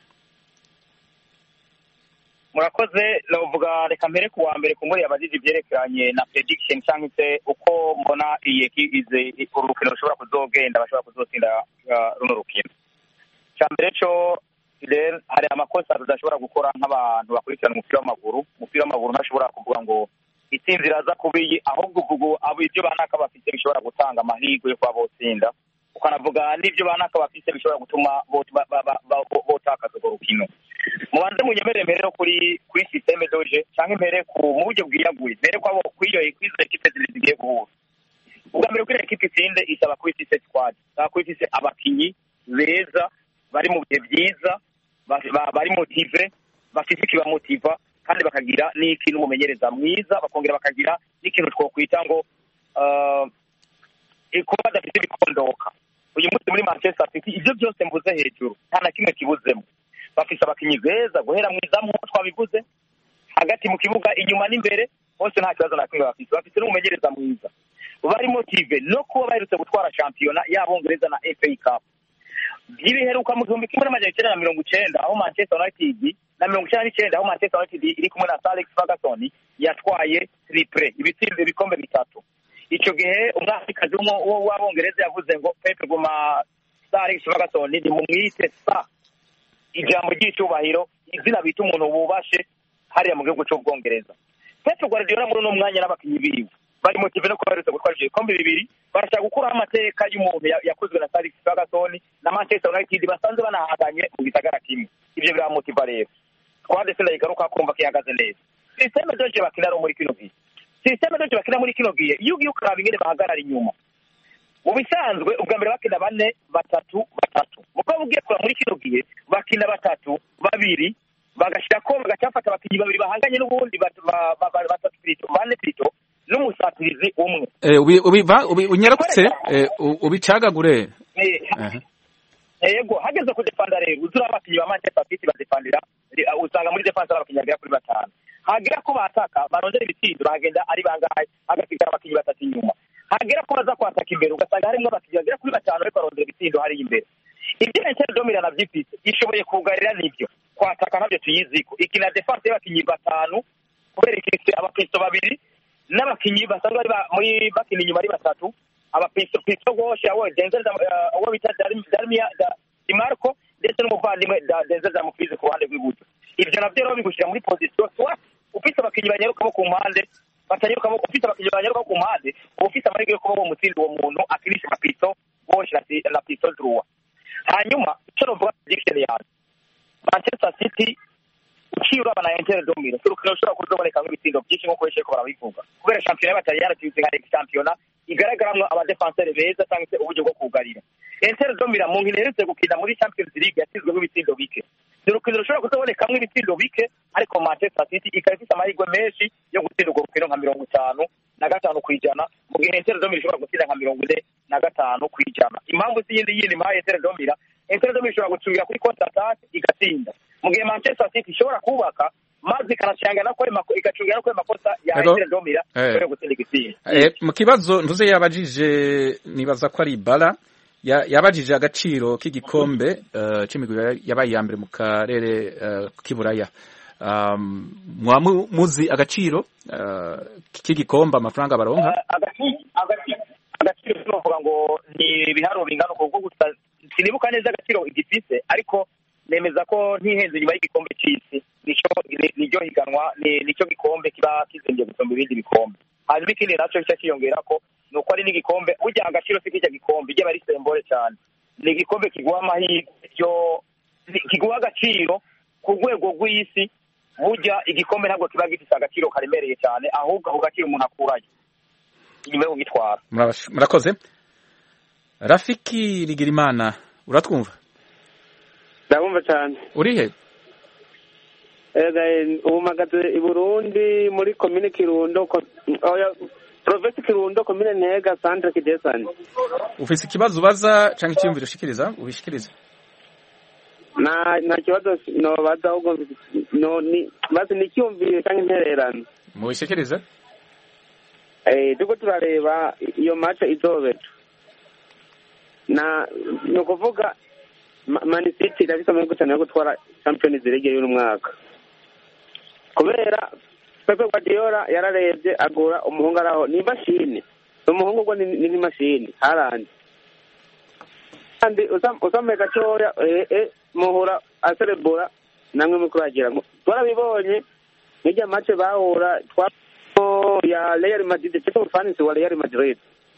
murakoze navuga reka mbere ku wa mbere ku nkuru yabajije ibyerekeranye na prediction cyangwa se uko mbona iyi ize uru rukino rushobora kuzogenda bashobora kuzotsinda runo rukino cya mbere cyo hari amakosa tudashobora gukora nk'abantu bakurikirana umupira w'amaguru umupira w'amaguru ntashobora kuvuga ngo itsinzi iraza kubiyi ahubwo ubwo abo ibyo banaka bafite bishobora gutanga amahirwe yo kuba botsinda ukanavuga n'ibyo banaka bafite bishobora gutuma botakaza urwo rukino mubanze munyemere mbere no kuri kuri systeme doje cyangwa imbere ku mu buryo bwiyaguye mbere kwabo kwiyo kwizo ekipe zibiri zigiye guhura ubwa mbere kuri ekipe itsinde isaba kuba ifise squad isaba kuba ifise abakinyi beza bari mu bihe byiza bari motive bafite ikibamotiva kandi bakagira n'ikintu umumenyereza mwiza bakongera bakagira n'ikintu twokwita ngo kuba badafite ibikondoka uyu munsi muri manchester city ibyo byose mvuze hejuru nta na kimwe kibuzemo bafise abakinyi beza guhera mu izamu nk'uko twabivuze hagati mu kibuga inyuma n'imbere hose nta kibazo na kimwe bafise bafise n'umumenyereza mwiza bari motive no kuba baherutse gutwara shampiyona y'abongereza na fa cup ibiheruka mu gihumbi kimwe n'amajana icyenda na mirongo icenda aho manchester united na mirongo icenda n'icenda aho manchester united iri kumwe na sir alex ferguson yatwaye triple ibitsinze ibikombe bitatu ico gihe umwafrikazi w'abongereza yavuze ngo pepe guma sir alex ferguson nimumwite sa ijambo ry'icyubahiro izina bita umuntu wubashe hariya mu gihugu cy'ubwongereza pepe guardiola muri uno mwanya n'abakinyi biwe bari motive no kuba baherutse gutwara ivyo bikombe bibiri barashaka gukuraho amateka y'umuntu yakozwe na sir alex ferguson na manchester united basanzwe banahanganye mu gisagara kimwe ivyo biramotiva rero twade se ndayigaruka kumva ko ihagaze neza sisiteme doje bakina rero muri kino gihe sisiteme doje bakina muri kino gihe iyo ugiye ukaraba ingene bahagarara inyuma mu bisanzwe ubwa mbere bakina bane batatu batatu mugabo ugiye kuraba muri kino gihe bakina batatu babiri bagashirako bagacafata abakinyi babiri bahanganye n'ubundi batatu pito bane pito n'umusatirizi umwe unyarutse ubicagagure yego hageze kudefanda rero uzura abakinyi ba manchester city badefandira usanga muri defense ari abakinyi bagera kuri batanu hagera ko bataka barondera ibitsindo bahagenda ari bangahe hagasigara abakinyi batatu inyuma hagera ko baza kwataka imbere ugasanga harimwo abakinyi bagera kuri batanu ariko barondera ibitsindo hariya imbere ibyo Inter domira na vyifise ishoboye kugarira nivyo kwataka navyo tuyiziko ikina defense y'abakinyi batanu kubera ikifise abapisto babiri n'abakinyi basanzwe bari muri bakina inyuma ari batatu abapisto pisto goshe awo Denzel awo bita Darmia Di Marco ndetse n'umuvandimwe Denzel Dumfries ku ruhande rw'iburyo ivyo navyo rero bigushira muri position soit ufise abakinyi banyaruka bo ku mpande batanyaruka ufise abakinyi banyaruka ku mpande ufise amahirwe yo kuba bo mutsinda uwo muntu akinisha amapisto goshe na pisto droit hanyuma icyo novuga prediction yanjye manchester city uciye uraba na inter domino si urukino rushobora kuzoboneka nk'ibitsindo byinshi nk'uko benshi ko barabivuga kubera shampiyona y'abataliyani tuzi nka shampiyona igaragaramwo abadefanseri beza cyangwa se uburyo bwo kugarira inter domino mu nkino iherutse gukina muri champions league yatsinzweho ibitsindo bike ni urukino rushobora kuzobonekamwo ibitsindo bike ariko manchester city ikaba ifite amahirwe menshi yo gutsinda urwo rukino nka mirongo itanu na gatanu ku ijana mu gihe inter domino ishobora gutsinda nka mirongo ine na gatanu ku ijana impamvu si yindi yindi mpaye inter domino inter domino ishobora gucungira kuri contre attaque igatsinda mu gihe manchester city ishobora kubaka maze ikanacanga no kwema igacungira no kwema kosa ya inter domino yo gutsinda igitsinda mu kibazo ntuze yabajije nibaza ko ari bara yabajije agaciro k'igikombe c'imigwi yabaye iya mbere mu karere k'iburaya um, mwaba mu- muzi agaciro uh, k'igikombe amafaranga baronka Agaciro- agaciro agaciro sinovuga ngo ni ibiharuro bingana uko kuko gusa sinibuka neza agaciro igifise ariko nemeza ko ntihenze inyuma y'igikombe c'isi nico ni- niryo higanwa ni- nico gikombe kiba kizengeye gusumba ibindi bikombe hanyuma ikindi naco gica kiyongerako ni uko ari n'igikombe burya agaciro si kirya gikombe ryaba ari sembore cane ni igikombe kiguha amahirwe yo ni- kiguha agaciro ku rwego rw'isi burya igikombe ntabwo kiba gifise agaciro karemereye cyane ahubwo ako gaciro umuntu akurayo inyuma yo kugitwara Murabash- murakoze rafiki rigirimana uratwumva ndabumva cyane urihe Ega, eh, ubu mpagaze i burundi muri komine kirundo ko- oya, provinsi kirundo komine ntega centre kidesani ufise ikibazo ubaza canke icyiyumviro ushikiriza ubishikirize nta nta kibazo nobaza ahubwo no ni bazi n'icyumviro cyangwa intererano mubishikirize Eh, turiko turareba iyo match izobeta na ni ukuvuga Ma- man city irafise amahirwe cyane yo gutwara champions league y'uno mwaka kubera pepe guardiola yararebye agura umuhungu araho ni imashini umuhungu ubwo ni ni nk'imashini harandi kandi usam- usamuye gatoya eh, eh, muhura aserebura namwe mukuragira twarabibonye n'irya match bahura twa ya Real Madrid cyangwa umufanisi wa Real Madrid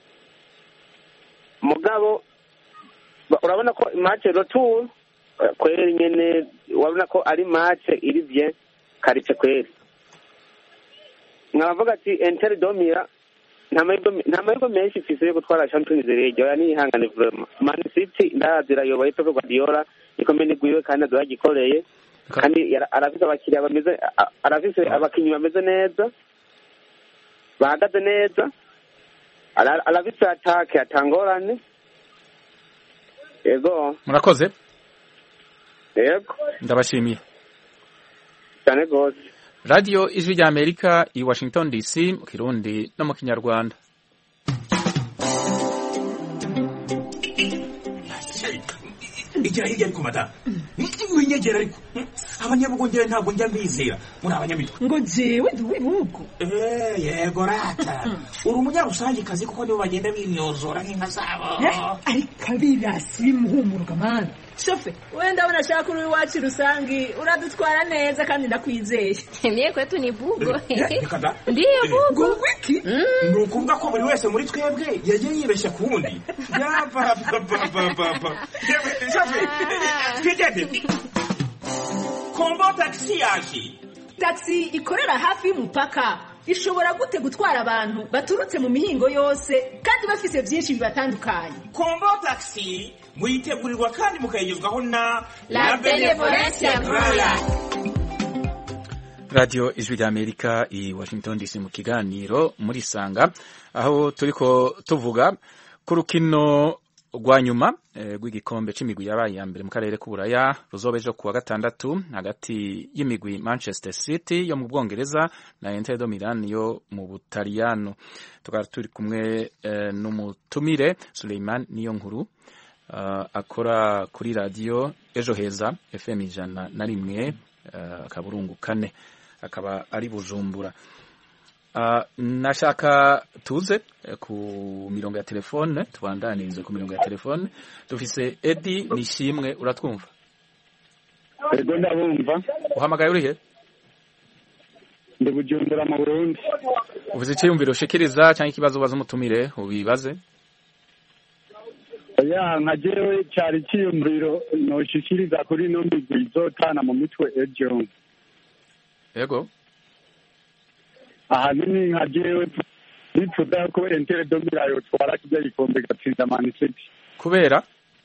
mugabo ba- urabona ko match retour eh, kweri nyene urabona ko ari match iri bien karice kweri nkabavuga ati Inter domira nta mahirwe nta mahirwe menshi ifise yo gutwara Champions League oya nihangane vraiment Man City ndazira yoboye Pep Guardiola ikomeye nigwiwe kandi azagikoreye kandi yara- arafise abakiriya bameze a- arafise abakinyi bameze neza bahagaze neza ara- arafise atake atangorane yego murakoze yego ndabashimiye cyane rwose radiyo ijwi rya amerika i washington dc mu kirundi no mu kinyarwanda igira hirya ariko madamu winyegera ariko abanyabugongera ntabwo njya mbizera muri abanyamitwe ngo jewe ndi uw'ibihugu Eh, yego rata uri umunyarusangikazi kuko nibo bagenda bimyozora nk'inka zabo ariko abirasi bimuhumuruka mani shofe wenda ndabona ashaka uri iwacu rusangi uradutwara neza kandi ndakwizeye Mie kwetu ni bugo. reka da Ndiyo bugo. wiki ni ukuvuga ko buri wese muri twebwe yagiye yibeshya ku wundi yapapapapapa twigende kombo tagisi yaje taxi ikorera hafi y'umupaka ishobora gute gutwara abantu baturutse mu mihingo yose kandi bafise byinshi bibatandukanye kombo tagisi muyitegurirwa kandi mukayigezwaho na La Benevolencia Royal. radiyo ijwi rya amerika i washington dc mu kiganiro muri sanga aho turiko tuvuga ku rukino rwa nyuma eh, rw'igikombe c'imigwi yabaye iya mbere mu karere k'uburaya ruzoba ejo kuwa gatandatu hagati y'imigwi manchester city yo mu bwongereza na inter de milan yo mu butaliyano tukaba turi kumwe eh, n'umutumire suleiman niyo nkuru uh, akora kuri radiyo ejo heza fm ijana na rimwe uh, akaburungu kane akaba ari bujumbura uh, nashaka tuze eh, ku mirongo ya telefone tubandanirize ku mirongo ya telefone dufise edi nishimwe uratwumva ego ndabumva uhamagaye urihe ndi bujumbura mu burundi ufise iciyumviro ushikiriza cyangwa ikibazo ubaza umutumire ubibaze ya nka jewe cari ciyumviro noshikiriza kuri ino migwi izotana mu mitwe ejo yego ahanini nka jewe nifuza ko entere domira yotwara kirya gikombe gatsinda mani city kubera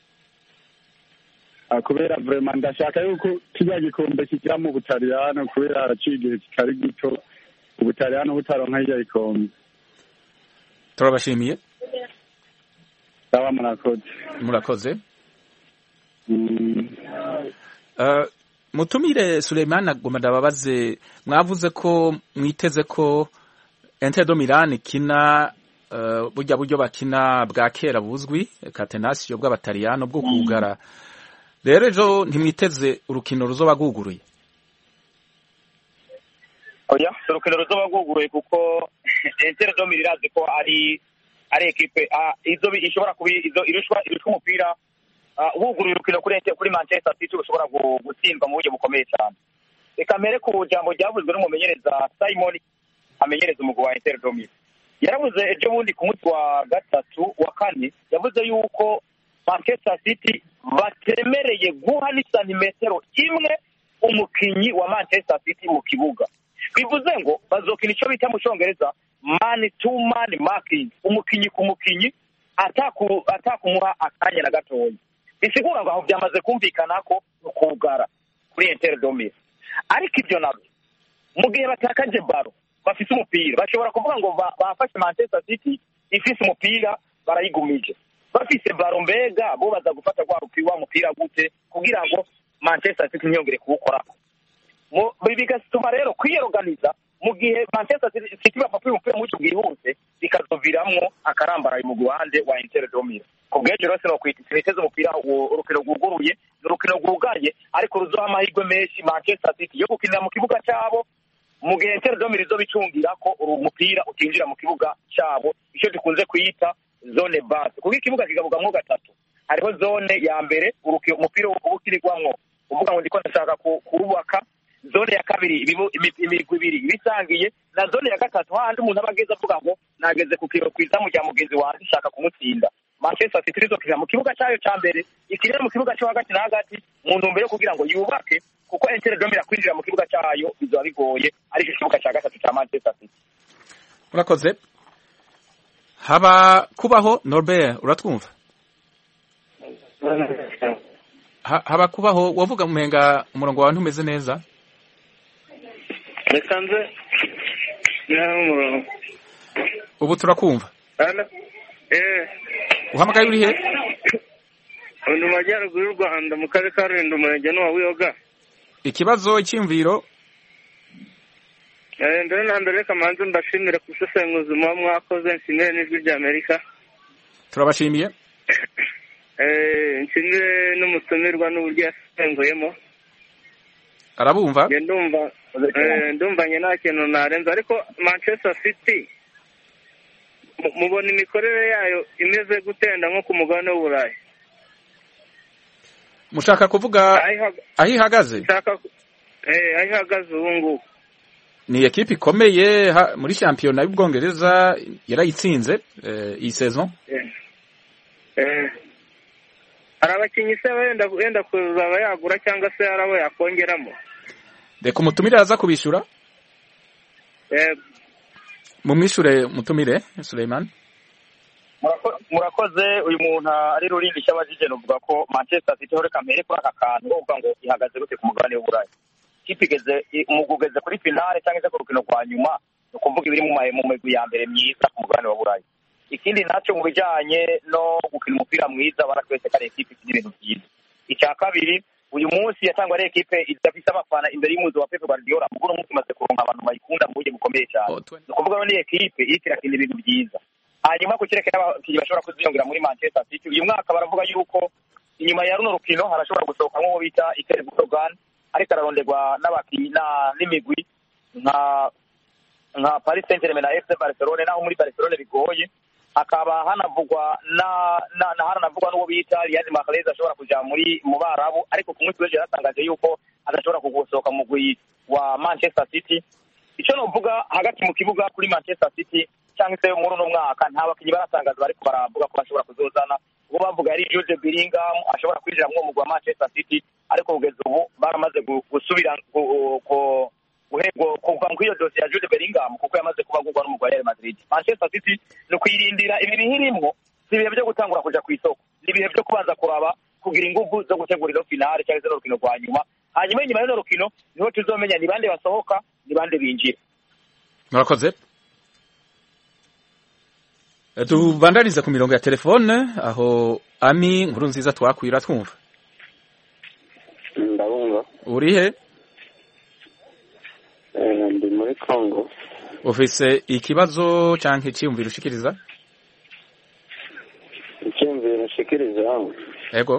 Ah, kubera vrema ndashaka yuko kirya gikombe kigira mu butaliyano kubera haraciye igihe kitari gito ubutaliyano butaronka kirya gikombe turabashimiye sawa murakoze murakoze Mm. Uh, mutumire Suleiman agomba ndababaze mwavuze ko mwiteze ko Inter de Milan ikina uh, burya buryo bakina bwa kera buzwi catenaccio bw'abataliyano bwo kugara rero ejo ntimwiteze urukino ruzoba rwuguruye oya urukino ruzoba rwuguruye kuko intere domiri irazi ko ari ari ekipe ah, izo bi- ishobora kuba izo irushwa irushwa umupira ah, wuguruye urukino kuri Inter- kuri manchester city ushobora gu- gutsindwa mu buryo bukomeye cyane reka mbere ku jambo ryavuzwe n'umumenyereza simon amenyereza umugwi wa intere domiri yaravuze ejo bundi ku munsi wa gatatu wa kane yavuze yuko manchester city batemereye guha n'isantimetero imwe umukinyi wa manchester city mu kibuga bivuze ngo bazokina icyo bita mu cyongereza mani tu mani makingi umukinyi ku mukinyi ataku- atakumuha akanya na gatoya bisigura ngo aho byamaze kumvikana ko ukugara kuri intere domiri ariko ibyo nabyo mu gihe batakaje baro bafite umupira bashobora kuvuga ngo ba- bafashe manchester city ifise umupira barayigumije bafise baro mbega bo baza gufata rwa rupi- wa mupira gute kugira ngo manchester city ntiyongere kuwukorako Mu- bigatuma rero kwiyoganiza mu gihe manchester City- city bafata umupira mucyo bwihuse bikazoviramwo akarambaraye mu ruhande wa inter domira ku bw'ejo rero sinokwita siniteze umupira uwo- urukino rwuguruye ni urukino rwugaye ariko ruzoha amahirwe menshi manchester city yo gukinira mu kibuga cyabo mu gihe inter domira izo bicungira ko uru mupira utinjira mu kibuga cyabo icyo dukunze kwita zone base kuko ikibuga kigabugamwo gatatu hariho zone ya mbere uruki- umupira uba ukinirwamwo uvuga ngo ndiko ndashaka ku- kuwubaka zone ya kabiri ibibu- imi- imigwi ibiri ibisangiye na zone ya gatatu hahandi umuntu aba ageze avuga ngo nageze ku kiro kwizamu rya mugenzi wanjye nshaka kumutsinda manchester city rizokina mu kibuga cyayo cya mbere ikinira mu kibuga cyo hagati na hagati mu ntumbero yo kugira ngo yubake kuko inter domira kwinjira mu kibuga cyayo bizaba bigoye aricyo kibuga cya gatatu cya manchester city urakoze haba kubaho norbert uratwumva Ha- haba kubaho wavuga mumenga umurongo wawe ntumeze neza reka nze naho umurongo ubu turakumva hano eee uhamagaye uri he undi mu majyaruguru y'u rwanda mu karere ka rulindo umurenge n'uwa wiyoga ikibazo icyiyumviro Eh, mbere na mbere reka manze mbashimire ku busesenguzi muba mwakoze nshimire n'ijwi rya amerika turabashimiye Eh, nshimire n'umutumirwa n'uburyo yasenguyemo arabumva Njye ndumva eh, ndumvanye nta kintu narenza ariko manchester city mu- mubona imikorere yayo imeze gutenda nko ku mugabane w'uburayi mushaka kuvuga aho ihagaze nshaka ku- eh, aho ihagaze ubu ngubu ni ekipe ikomeye ha- muri shampiyona y'ubwongereza yarayitsinze eh, iyi saison Eh. Eh. hari abakinnyi se wenda wenda kuzaba yagura cyangwa se hari abo yakongeramo reka umutumire aza kubishyura Eh, mumwishure mutumire Suleiman Murako- murakoze uyu muntu ari rurindi cy'abajije nuvuga ko manchester city ho reka mbere kuri aka kantu uvuga ngo ihagaze gute ku mugabane w'uburayi ikipe igeze i- umugwi ugeze kuri finale cyangwa se ku rukino rwa nyuma ni ukuvuga ibiri mu ma- mu migwi ya mbere myiza ku mugabane wa burayi ikindi nacyo mu bijyanye no gukina umupira mwiza baratwese ko ari ekipe ikina ibintu byiza icya kabiri uyu munsi yatangwa ari ekipe idafite abafana imbere y'umuzi wa pepe guardiola muguru umunsi imaze kuronka abantu bayikunda mu buryo bukomeye cyane ni ukuvuga ngo ni ekipe iriko irakina ibintu byiza hanyuma ku kireke n'abakinnyi bashobora kuziyongera muri manchester city uyu mwaka baravuga yuko inyuma ya runo rukino harashobora gusohoka nk'uwo bita iker gutogan ariko araronderwa n'abakinnyi na- n'imigwi nka nka paris saint germain na fc barcelone naho muri barcelone bigoye hakaba hanavugwa na na, na haranavugwa n'uwo bita riyad mahrez ashobora kuja muri mu barabu ariko ku munsi w'ejo yaratangaje yuko adashobora kugusohoka mu mugwi wa manchester city icyo novuga hagati mu kibuga kuri manchester city cyangwa se muri uno mwaka nta bakinnyi baratangaza bariko baravuga ko bashobora kuzozana uwo bavuga yari Jude Bellingham ashobora kwinjira mu mugwi wa Manchester City ariko kugeza ubu baramaze gu- gusubira gu- ku- guhego kuva kuri iyo dosiye ya Jude Bellingham kuko yamaze kuba agurwa n'umugwi wa Real Madrid Manchester City ni ukuyirindira ibi bihirimwo si ibihe byo gutangura kuja ku isoko ni ibihe byo kubanza kuraba kugira ingufu zo gutegura ino finale cyangwa se n'urukino rwa nyuma hanyuma inyuma y'ino rukino niho tuzomenya ni bande basohoka ni bande binjira murakoze Eh, tubandanize ku mirongo ya telefone aho ami nkuru nziza twakwira twumva ndabumva uri he Eh, ndi muri congo ufise ikibazo canke icyiyumviro ushikiriza icyumviro nshikiriza ego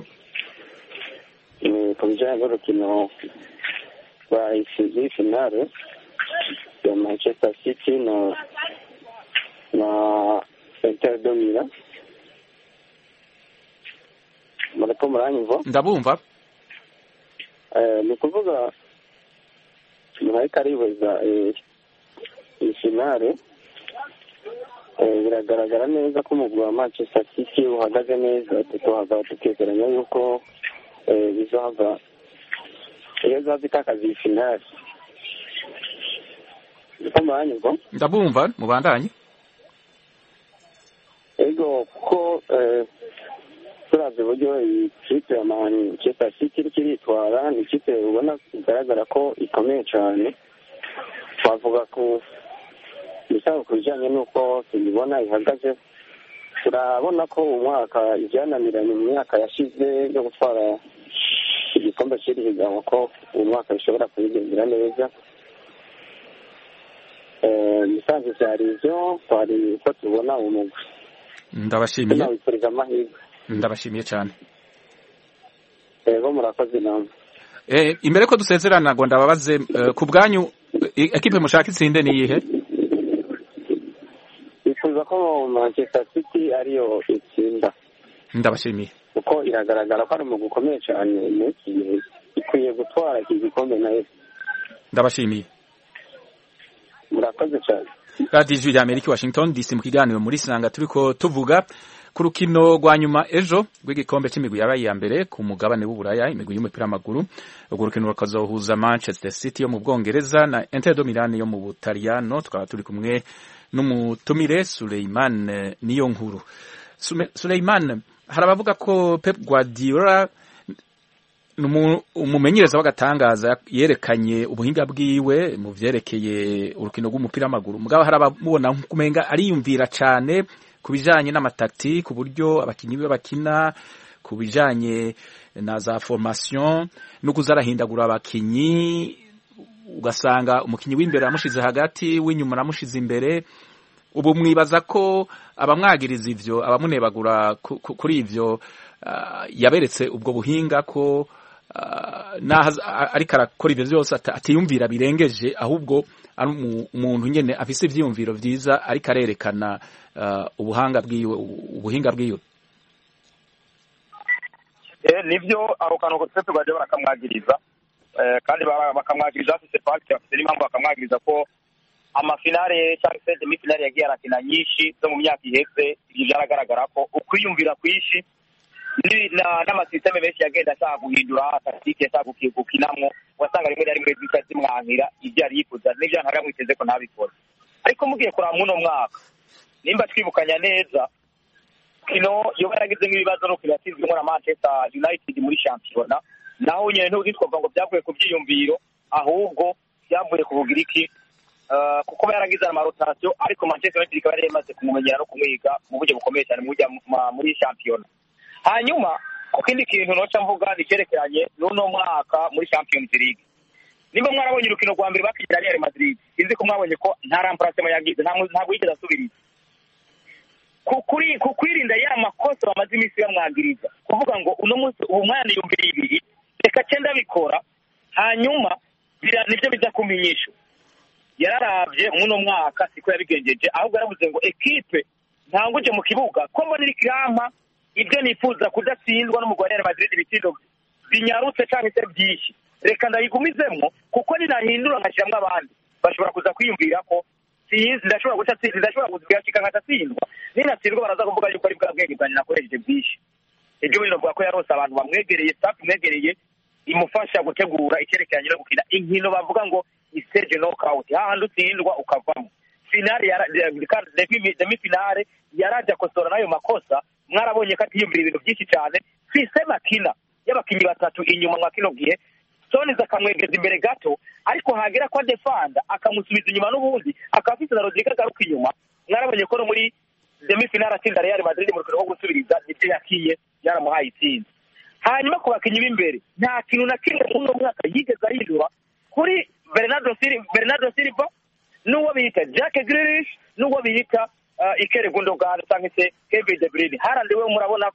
ni ku bijyanye n'urukino rwa isi finale ya manchester city na na inter de milan muriko muranyumva ndabumva Eh, ni ukuvuga umuntu ariko aribaza eh, iyi finale eh, biragaragara neza ko umugwi wa manchester city uhagaze neza tukahava tukegeranya yuko eh, bizava iyo zava itakaza iyi finale niko muranyumva ndabumva mubandanye ego kuko eh, turavye uburyo iyi kipe ya manchester city iriko iritwara ni ikipe ubona bigaragara ko ikomeye cane twavuga ku bisaba ku bijanye n'uko tuyibona ihagaze turabona ko uyu mwaka ivyananiranye mu myaka yashize yo gutwara igikombe c'iri higanwa ko uyu mwaka bishobora kuyigendera neza Eh, musanze vyari ivyo twari uko tubona uwo mugwi ndabashimiye tunawifuriza amahirwe ndabashimiye cyane ego murakoze namwe Eh, imbere ko dusezerana ngo ndababaze eh, ku bwanyu eh, ekipe mushaka itsinde ni iyihe bifuza ko manchester city ariyo itsinda ndabashimiye kuko iragaragara ko ari umugwi ukomeye cyane muri iki gihe ikwiye gutwara iki gikombe nayo ndabashimiye murakoze cyane radiyo ijwi rya amerika washington dc mu kiganiro muri sanga turiko tuvuga ku rukino rwa nyuma ejo rw'igikombe cy'imigwi yabaye iya mbere ku mugabane w'uburaya imigwi y'umupira w'amaguru urwo rukino rukazohuza manchester city yo mu bwongereza na inter de milan yo mu butaliyano tukaba turi kumwe n'umutumire suleiman eh, niyo nkuru Sume- suleiman hari abavuga ko pep guardiola ni umu- umumenyereza w'agatangaza yerekanye ubuhinga bwiwe mu vyerekeye urukino rw'umupira w'amaguru mugabo hari abamubona nk'ukumenga ariyumvira cane ku bijanye n'amatakti ku buryo abakinyi biwe bakina ku bijanye na za formation no kuza arahindagura abakinyi ugasanga umukinyi w'imbere amushize hagati w'inyuma aramushize imbere ubu mwibaza ko abamwagiriza ivyo abamunebagura ku- ku- kuri ivyo ah, yaberetse ubwo buhinga ko ah, naho aza- a- ariko arakora ivyo vyose ata- atiyumvira birengeje ahubwo ari umu- umuntu nyene afise ivyiyumviro vyiza ariko arerekana ah, ubuhanga bwiwe ubuhinga bwiwe Eh, nivyo ako kantu kose tugaje barakamwagiriza Eh, kandi bara- bakamwagiriza bafise paki bafise n'impamvu bakamwagiriza ko amafinale cyangwa se demifinale yagiye arakina nyinshi zo mu myaka iheze ibyo byaragaragara ko ukwiyumvira kwinshi ni- na- n'amasisiteme menshi yagenda ashaka guhindura takitike ashaka guki- gukinamwo wasanga rimwe na rimwe zica zimwankira ibyo yari yifuza n'ibyo ntari yamwiteze ko ntabikora ariko mugiye kuraba muno mwaka nimba twibukanya neza kino yoba yaragize nk'ibibazo no yatsinzwemo na manchester united muri shampiyona naho nyine ntitwavuga ngo byavuye ku byiyumviro ahubwo byavuye ku bugiriki Uh, kuko yaragize amarotasiyo ariko manchester united ikaba yari imaze kumumenyera no kumwiga mu buryo bukomeye cyane mu buryo ma- muri shampiyona hanyuma ku kindi kintu noca mvuga ni icyerekeranye n'uno mwaka muri champions league nimba mwarabonye urukino rwa mbere bakigira real madrid sinzi ko mwabonye ko nta ramparasema yagize nta- ntabwo yigeze asubiriza ku kuri ku kwirinda ya makosa bamaze iminsi bamwangiriza kuvuga ngo uno munsi ubu mwana yumvira ibiri reka cyenda bikora hanyuma bira nibyo biza kumenyesha yararabye muno mwaka siko yabigenjeje ahubwo yaravuze ngo ekipe ntanguje mu kibuga ko mbona iri kirampa ibyo nifuza kudatsindwa n'umugwi wa Real Madrid ibitindo binyarutse cyangwa se byinshi reka ndayigumizemwo kuko ninahindura nkashyiramo abandi bashobora kuza kwiyumvira ko sinzi ndashobora guca tsinzi ndashobora kuzigashika nkatatsindwa ninatsindwa baraza kuvuga yuko ari bwa bwenge bwanjye nakoresheje bwinshi ibyo bintu bavuga ko yarose abantu bamwegereye staff imwegereye imufasha gutegura icyerekeranye no gukina inkino bavuga ngo ni stage knockout hahandi utsindwa ukavamo finale yara- demi demi finale yaraje akosora n'ayo makosa mwarabonye ko atiyumvira ibintu byinshi cyane sisema kina y'abakinnyi batatu inyuma mwa kino gihe soniza akamwegeza imbere gato ariko hagera ko adefanda akamusubiza inyuma n'ubundi akaba afite na rodrigue agaruka inyuma mwarabonye ko no muri demi finale atsinda real madrid mu rukino rwo gusubiriza nibyo yakiye yaramuhaye itsinda hanyuma ku bakinnyi b'imbere nta kintu na kimwe muri uno mwaka yigeze ahindura kuri bernardo silva bernardo silva n'uwo bita jack grilish n'uwo bita uh, ikere gundogan cyangwa se kevin de bruyne harandi we murabona ko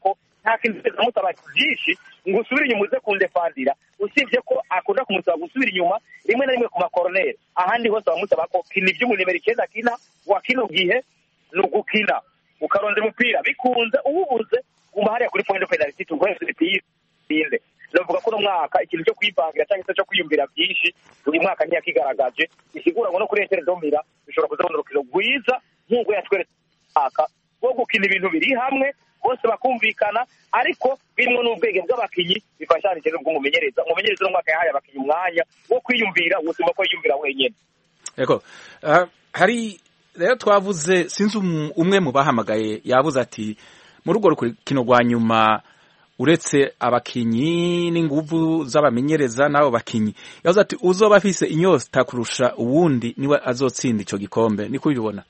nta kintu cyose amusaba byinshi ngo usubire inyuma uze kundefandira usibye ko akunda kumusaba gusubira inyuma rimwe na rimwe ku makoroneri ahandi hose bamusaba ko kina iby'umu nimero icyenda kina wa kino gihe ni ugukina ukarondera umupira bikunze uwubuze guma hariya kuri point de penalty tuguheze imipira inde navuga ko uno mwaka ikintu cyo kwivangira cyangwa se cyo kwiyumvira byinshi uyu mwaka ntiyakigaragaje bisigura ngo no kuri etere domira bishobora kuzabona urukino rwiza nk'uko yatweretse mwaka wo gukina ibintu biri hamwe bose bakumvikana ariko birimo n'ubwenge bw'abakinnyi bifashanije n'ubw'umumenyereza umumenyereza uno mwaka yahaye abakinnyi umwanya wo kwiyumvira ubuzima ko yiyumvira wenyine yego Ah, hari rero twavuze sinzi um- umwe mu bahamagaye yavuze ati muri urwo rukino rwa nyuma uretse abakinyi n'inguvu z'abamenyereza n'abo bakinyi yavuze ati uzoba afise inyota kurusha uwundi niwe azotsinda ico gikombe niko ubibona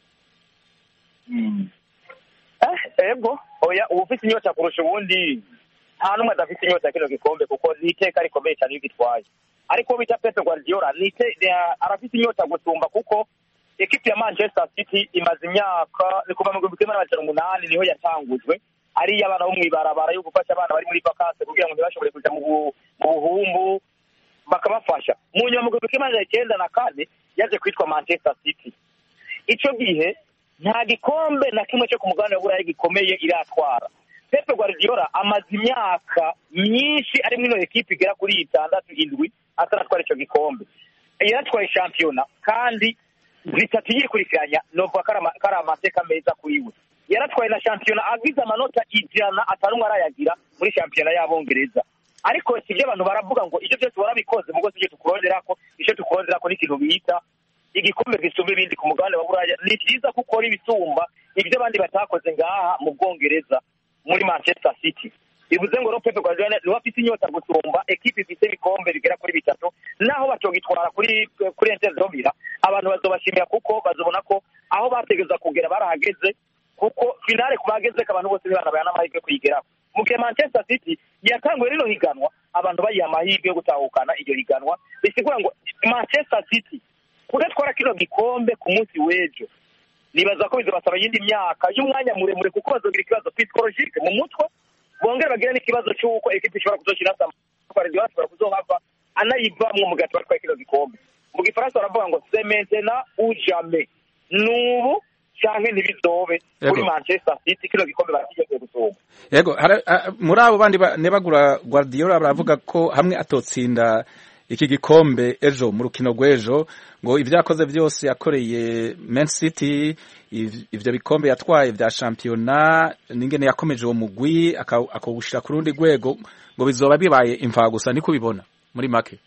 eh ego oya uba ufite inyota kurusha ubundi nta n'umwe adafite inyota ya kino gikombe kuko ni iteka rikomeye cyane iyo ugitwaye ariko uwo bita Pep Guardiola ni ite- ni- arafite inyota gusumba kuko ekipi ya Manchester City imaze imyaka ni kuva mu gihumbi kimwe n'amajana umunani niho yatangujwe ari iy'abana bo mw'ibarabara yo gufasha abana bari muri vakanse kugira ngo ntibashobore kuja mu bu- mu buhumbu bakabafasha mu nyuma mu gihumbi kimwe n'amajana icyenda na kane yaje kwitwa Manchester City ico gihe nta gikombe na kimwe cyo ku mugabane wa burayi gikomeye iratwara Pep Guardiola amaze imyaka myinshi ari muri ino ekipi igera kuri itandatu indwi ataratwara ico gikombe yaratwaye shampiyona kandi zitatu yikurikiranya novuga ko ari ama- ko ari amateka meza kuri we yaratwaye na shampiyona agize amanota ijana atanumwe arayagira muri shampiyona y'abongereza ariko sibyo abantu baravuga ngo ibyo byose warabikoze mugo sibyo tukuronderako icyo tukuronderako ni ikintu bita igikombe gisumba ibindi ku mugabane wa buraya ni byiza ko ukora ibisumba ibyo abandi batakoze ngaha mu bwongereza muri manchester city bivuze ngo rero Pep Guardiola niwe afite inyota gusumba ekipi ifite ibikombe bigera kuri bitatu naho batogitwara kuri kuri Inter Domira abantu bazobashimira kuko bazobona ko aho bategeza kugera barahageze kuko finale ku bageze ko abantu bose bibana n'amahirwe kuyigeraho mu gihe Manchester City yatanguye rino higanwa abantu bayiha amahirwe yo gutahukana iryo higanwa bisigura ngo Manchester City kudatwara kino gikombe ku munsi w'ejo nibaza ko bizabasaba iyindi myaka y'umwanya muremure kuko bazogira ikibazo psychologique mu mutwe bongera bagira n'ikibazo cy'uko ekipi ishobora kuzoshira Guardiola ashobora kuzohava anayivamwo mu gihe atwara kino gikombe mu gifaransa baravuga ngo c'est maintenant ou jamais nubu canke ntibizobe kuri Yego. Manchester City kino gikombe barakigeze gusumba yego hari- a- muri abo bandi ba- nebagura Guardiola baravuga ko hamwe atotsinda iki gikombe ejo mu rukino rw'ejo ngo ibyo yakoze byose yakoreye Man City iv- ivyo bikombe yatwaye vya shampiyona n'ingene yakomeje uwo mugwi aka- akawushira ku rundi rwego ngo bizoba bibaye imva gusa niko ubibona muri make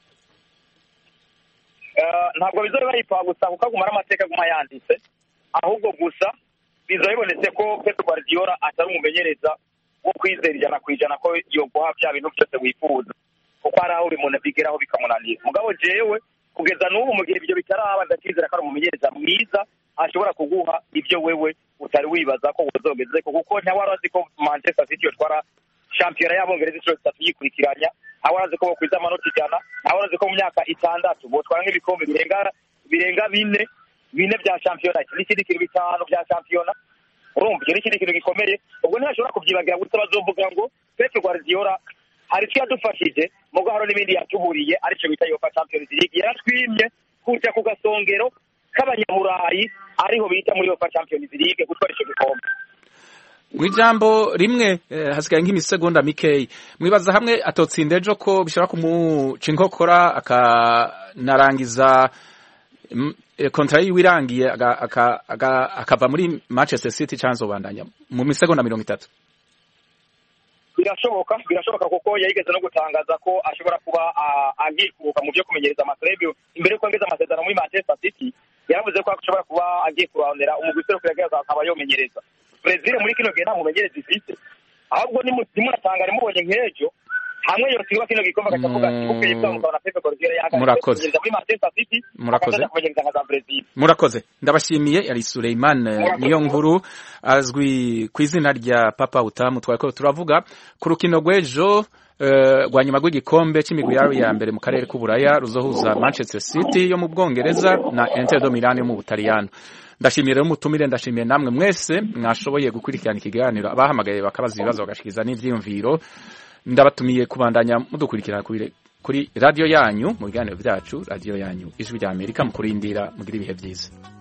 Eh, ntabwo bizoba bayipfa gusa kuko aguma ari amateka aguma yanditse ahubwo gusa bizoba bibonetse ko Pep Guardiola atari umumenyereza wo kwizera ijana ku ijana ko yoguha bya bintu byose wifuza kuko hari aho buri muntu abigeraho bikamunanira mugabo jewe kugeza n'ubu mu gihe ibyo bitaraba ndacyizera ko ari umumenyereza mwiza ashobora kuguha ibyo wewe utari wibaza ko uzogeze ko kuko ntawari azi ko Manchester City yotwara shampiyona y'abongereza inshuro zitatu yikurikiranya ntawari azi ko bokwiza amanota ijana ntawari azi ko mu myaka itandatu botwara nk'ibikombe birenga birenga bine bine bya shampiyona n'ikindi kintu bitanu bya shampiyona urumva icyo ni ikindi kintu gikomeye ubwo ntibashobora kubyibagira gusa bazovuga ngo Pep Guardiola hari icyo yadufashije mugo hari n'ibindi yatuburiye aricyo bita yofa champions league yaratwimye kuja ku gasongero k'abanyamurayi ariho bita muri yofa champions league gutwara ico gikombe mu ijambo rimwe eh, hasigaye nk'imisegonda mikeyi mwibaza hamwe atotsinda ejo ko bishobora kumuca inkokora akanarangiza mm, eh, kontra yiwe irangiye aga- aka- aga- akava muri manchester city cyangwa azobandanya mu misegonda mirongo itatu birashoboka birashoboka kuko yayigeze no gutangaza ko ashobora kuba ah, agiye kuruhuka mu byo kumenyereza amaserebio imbere yuko yongeza amasezerano muri manchester city yaravuze ko ashobora kuba agiye kurondera umugwi userukira akaba yomenyereza brezil muri kino gihe nta mumenyereza ifite ahubwo nimu- nimunatangare mubonye nk'ejo hamwe yosigwa kino gikombe agacavuga ati bukeye bwamukaba na pepe guardiola yahagaze Murakoze. kumenyereza muri manchester city Murakoze. akaza kumenyereza nka za brezil murakoze ndabashimiye yari Suleiman eh, niyo nkuru azwi ku izina rya papa utamu twari ko turavuga ku rukino rw'ejo eh, rwa nyuma rw'igikombe cy'imigwi yari ya mbere mu karere k'uburaya ruzohuza manchester city yo mu bwongereza na inter de milan yo mu butaliyano ndashimiye rero umutumire ndashimiye namwe mwese mwashoboye gukurikirana ikiganiro abahamagaye bakabaza ibibazo bagashikiza n'ivyiyumviro ndabatumiye kubandanya mudukurikirana kuri kuri radiyo yanyu mu biganiro byacu radiyo yanyu ijwi rya amerika mu kurindira mugira ibihe byiza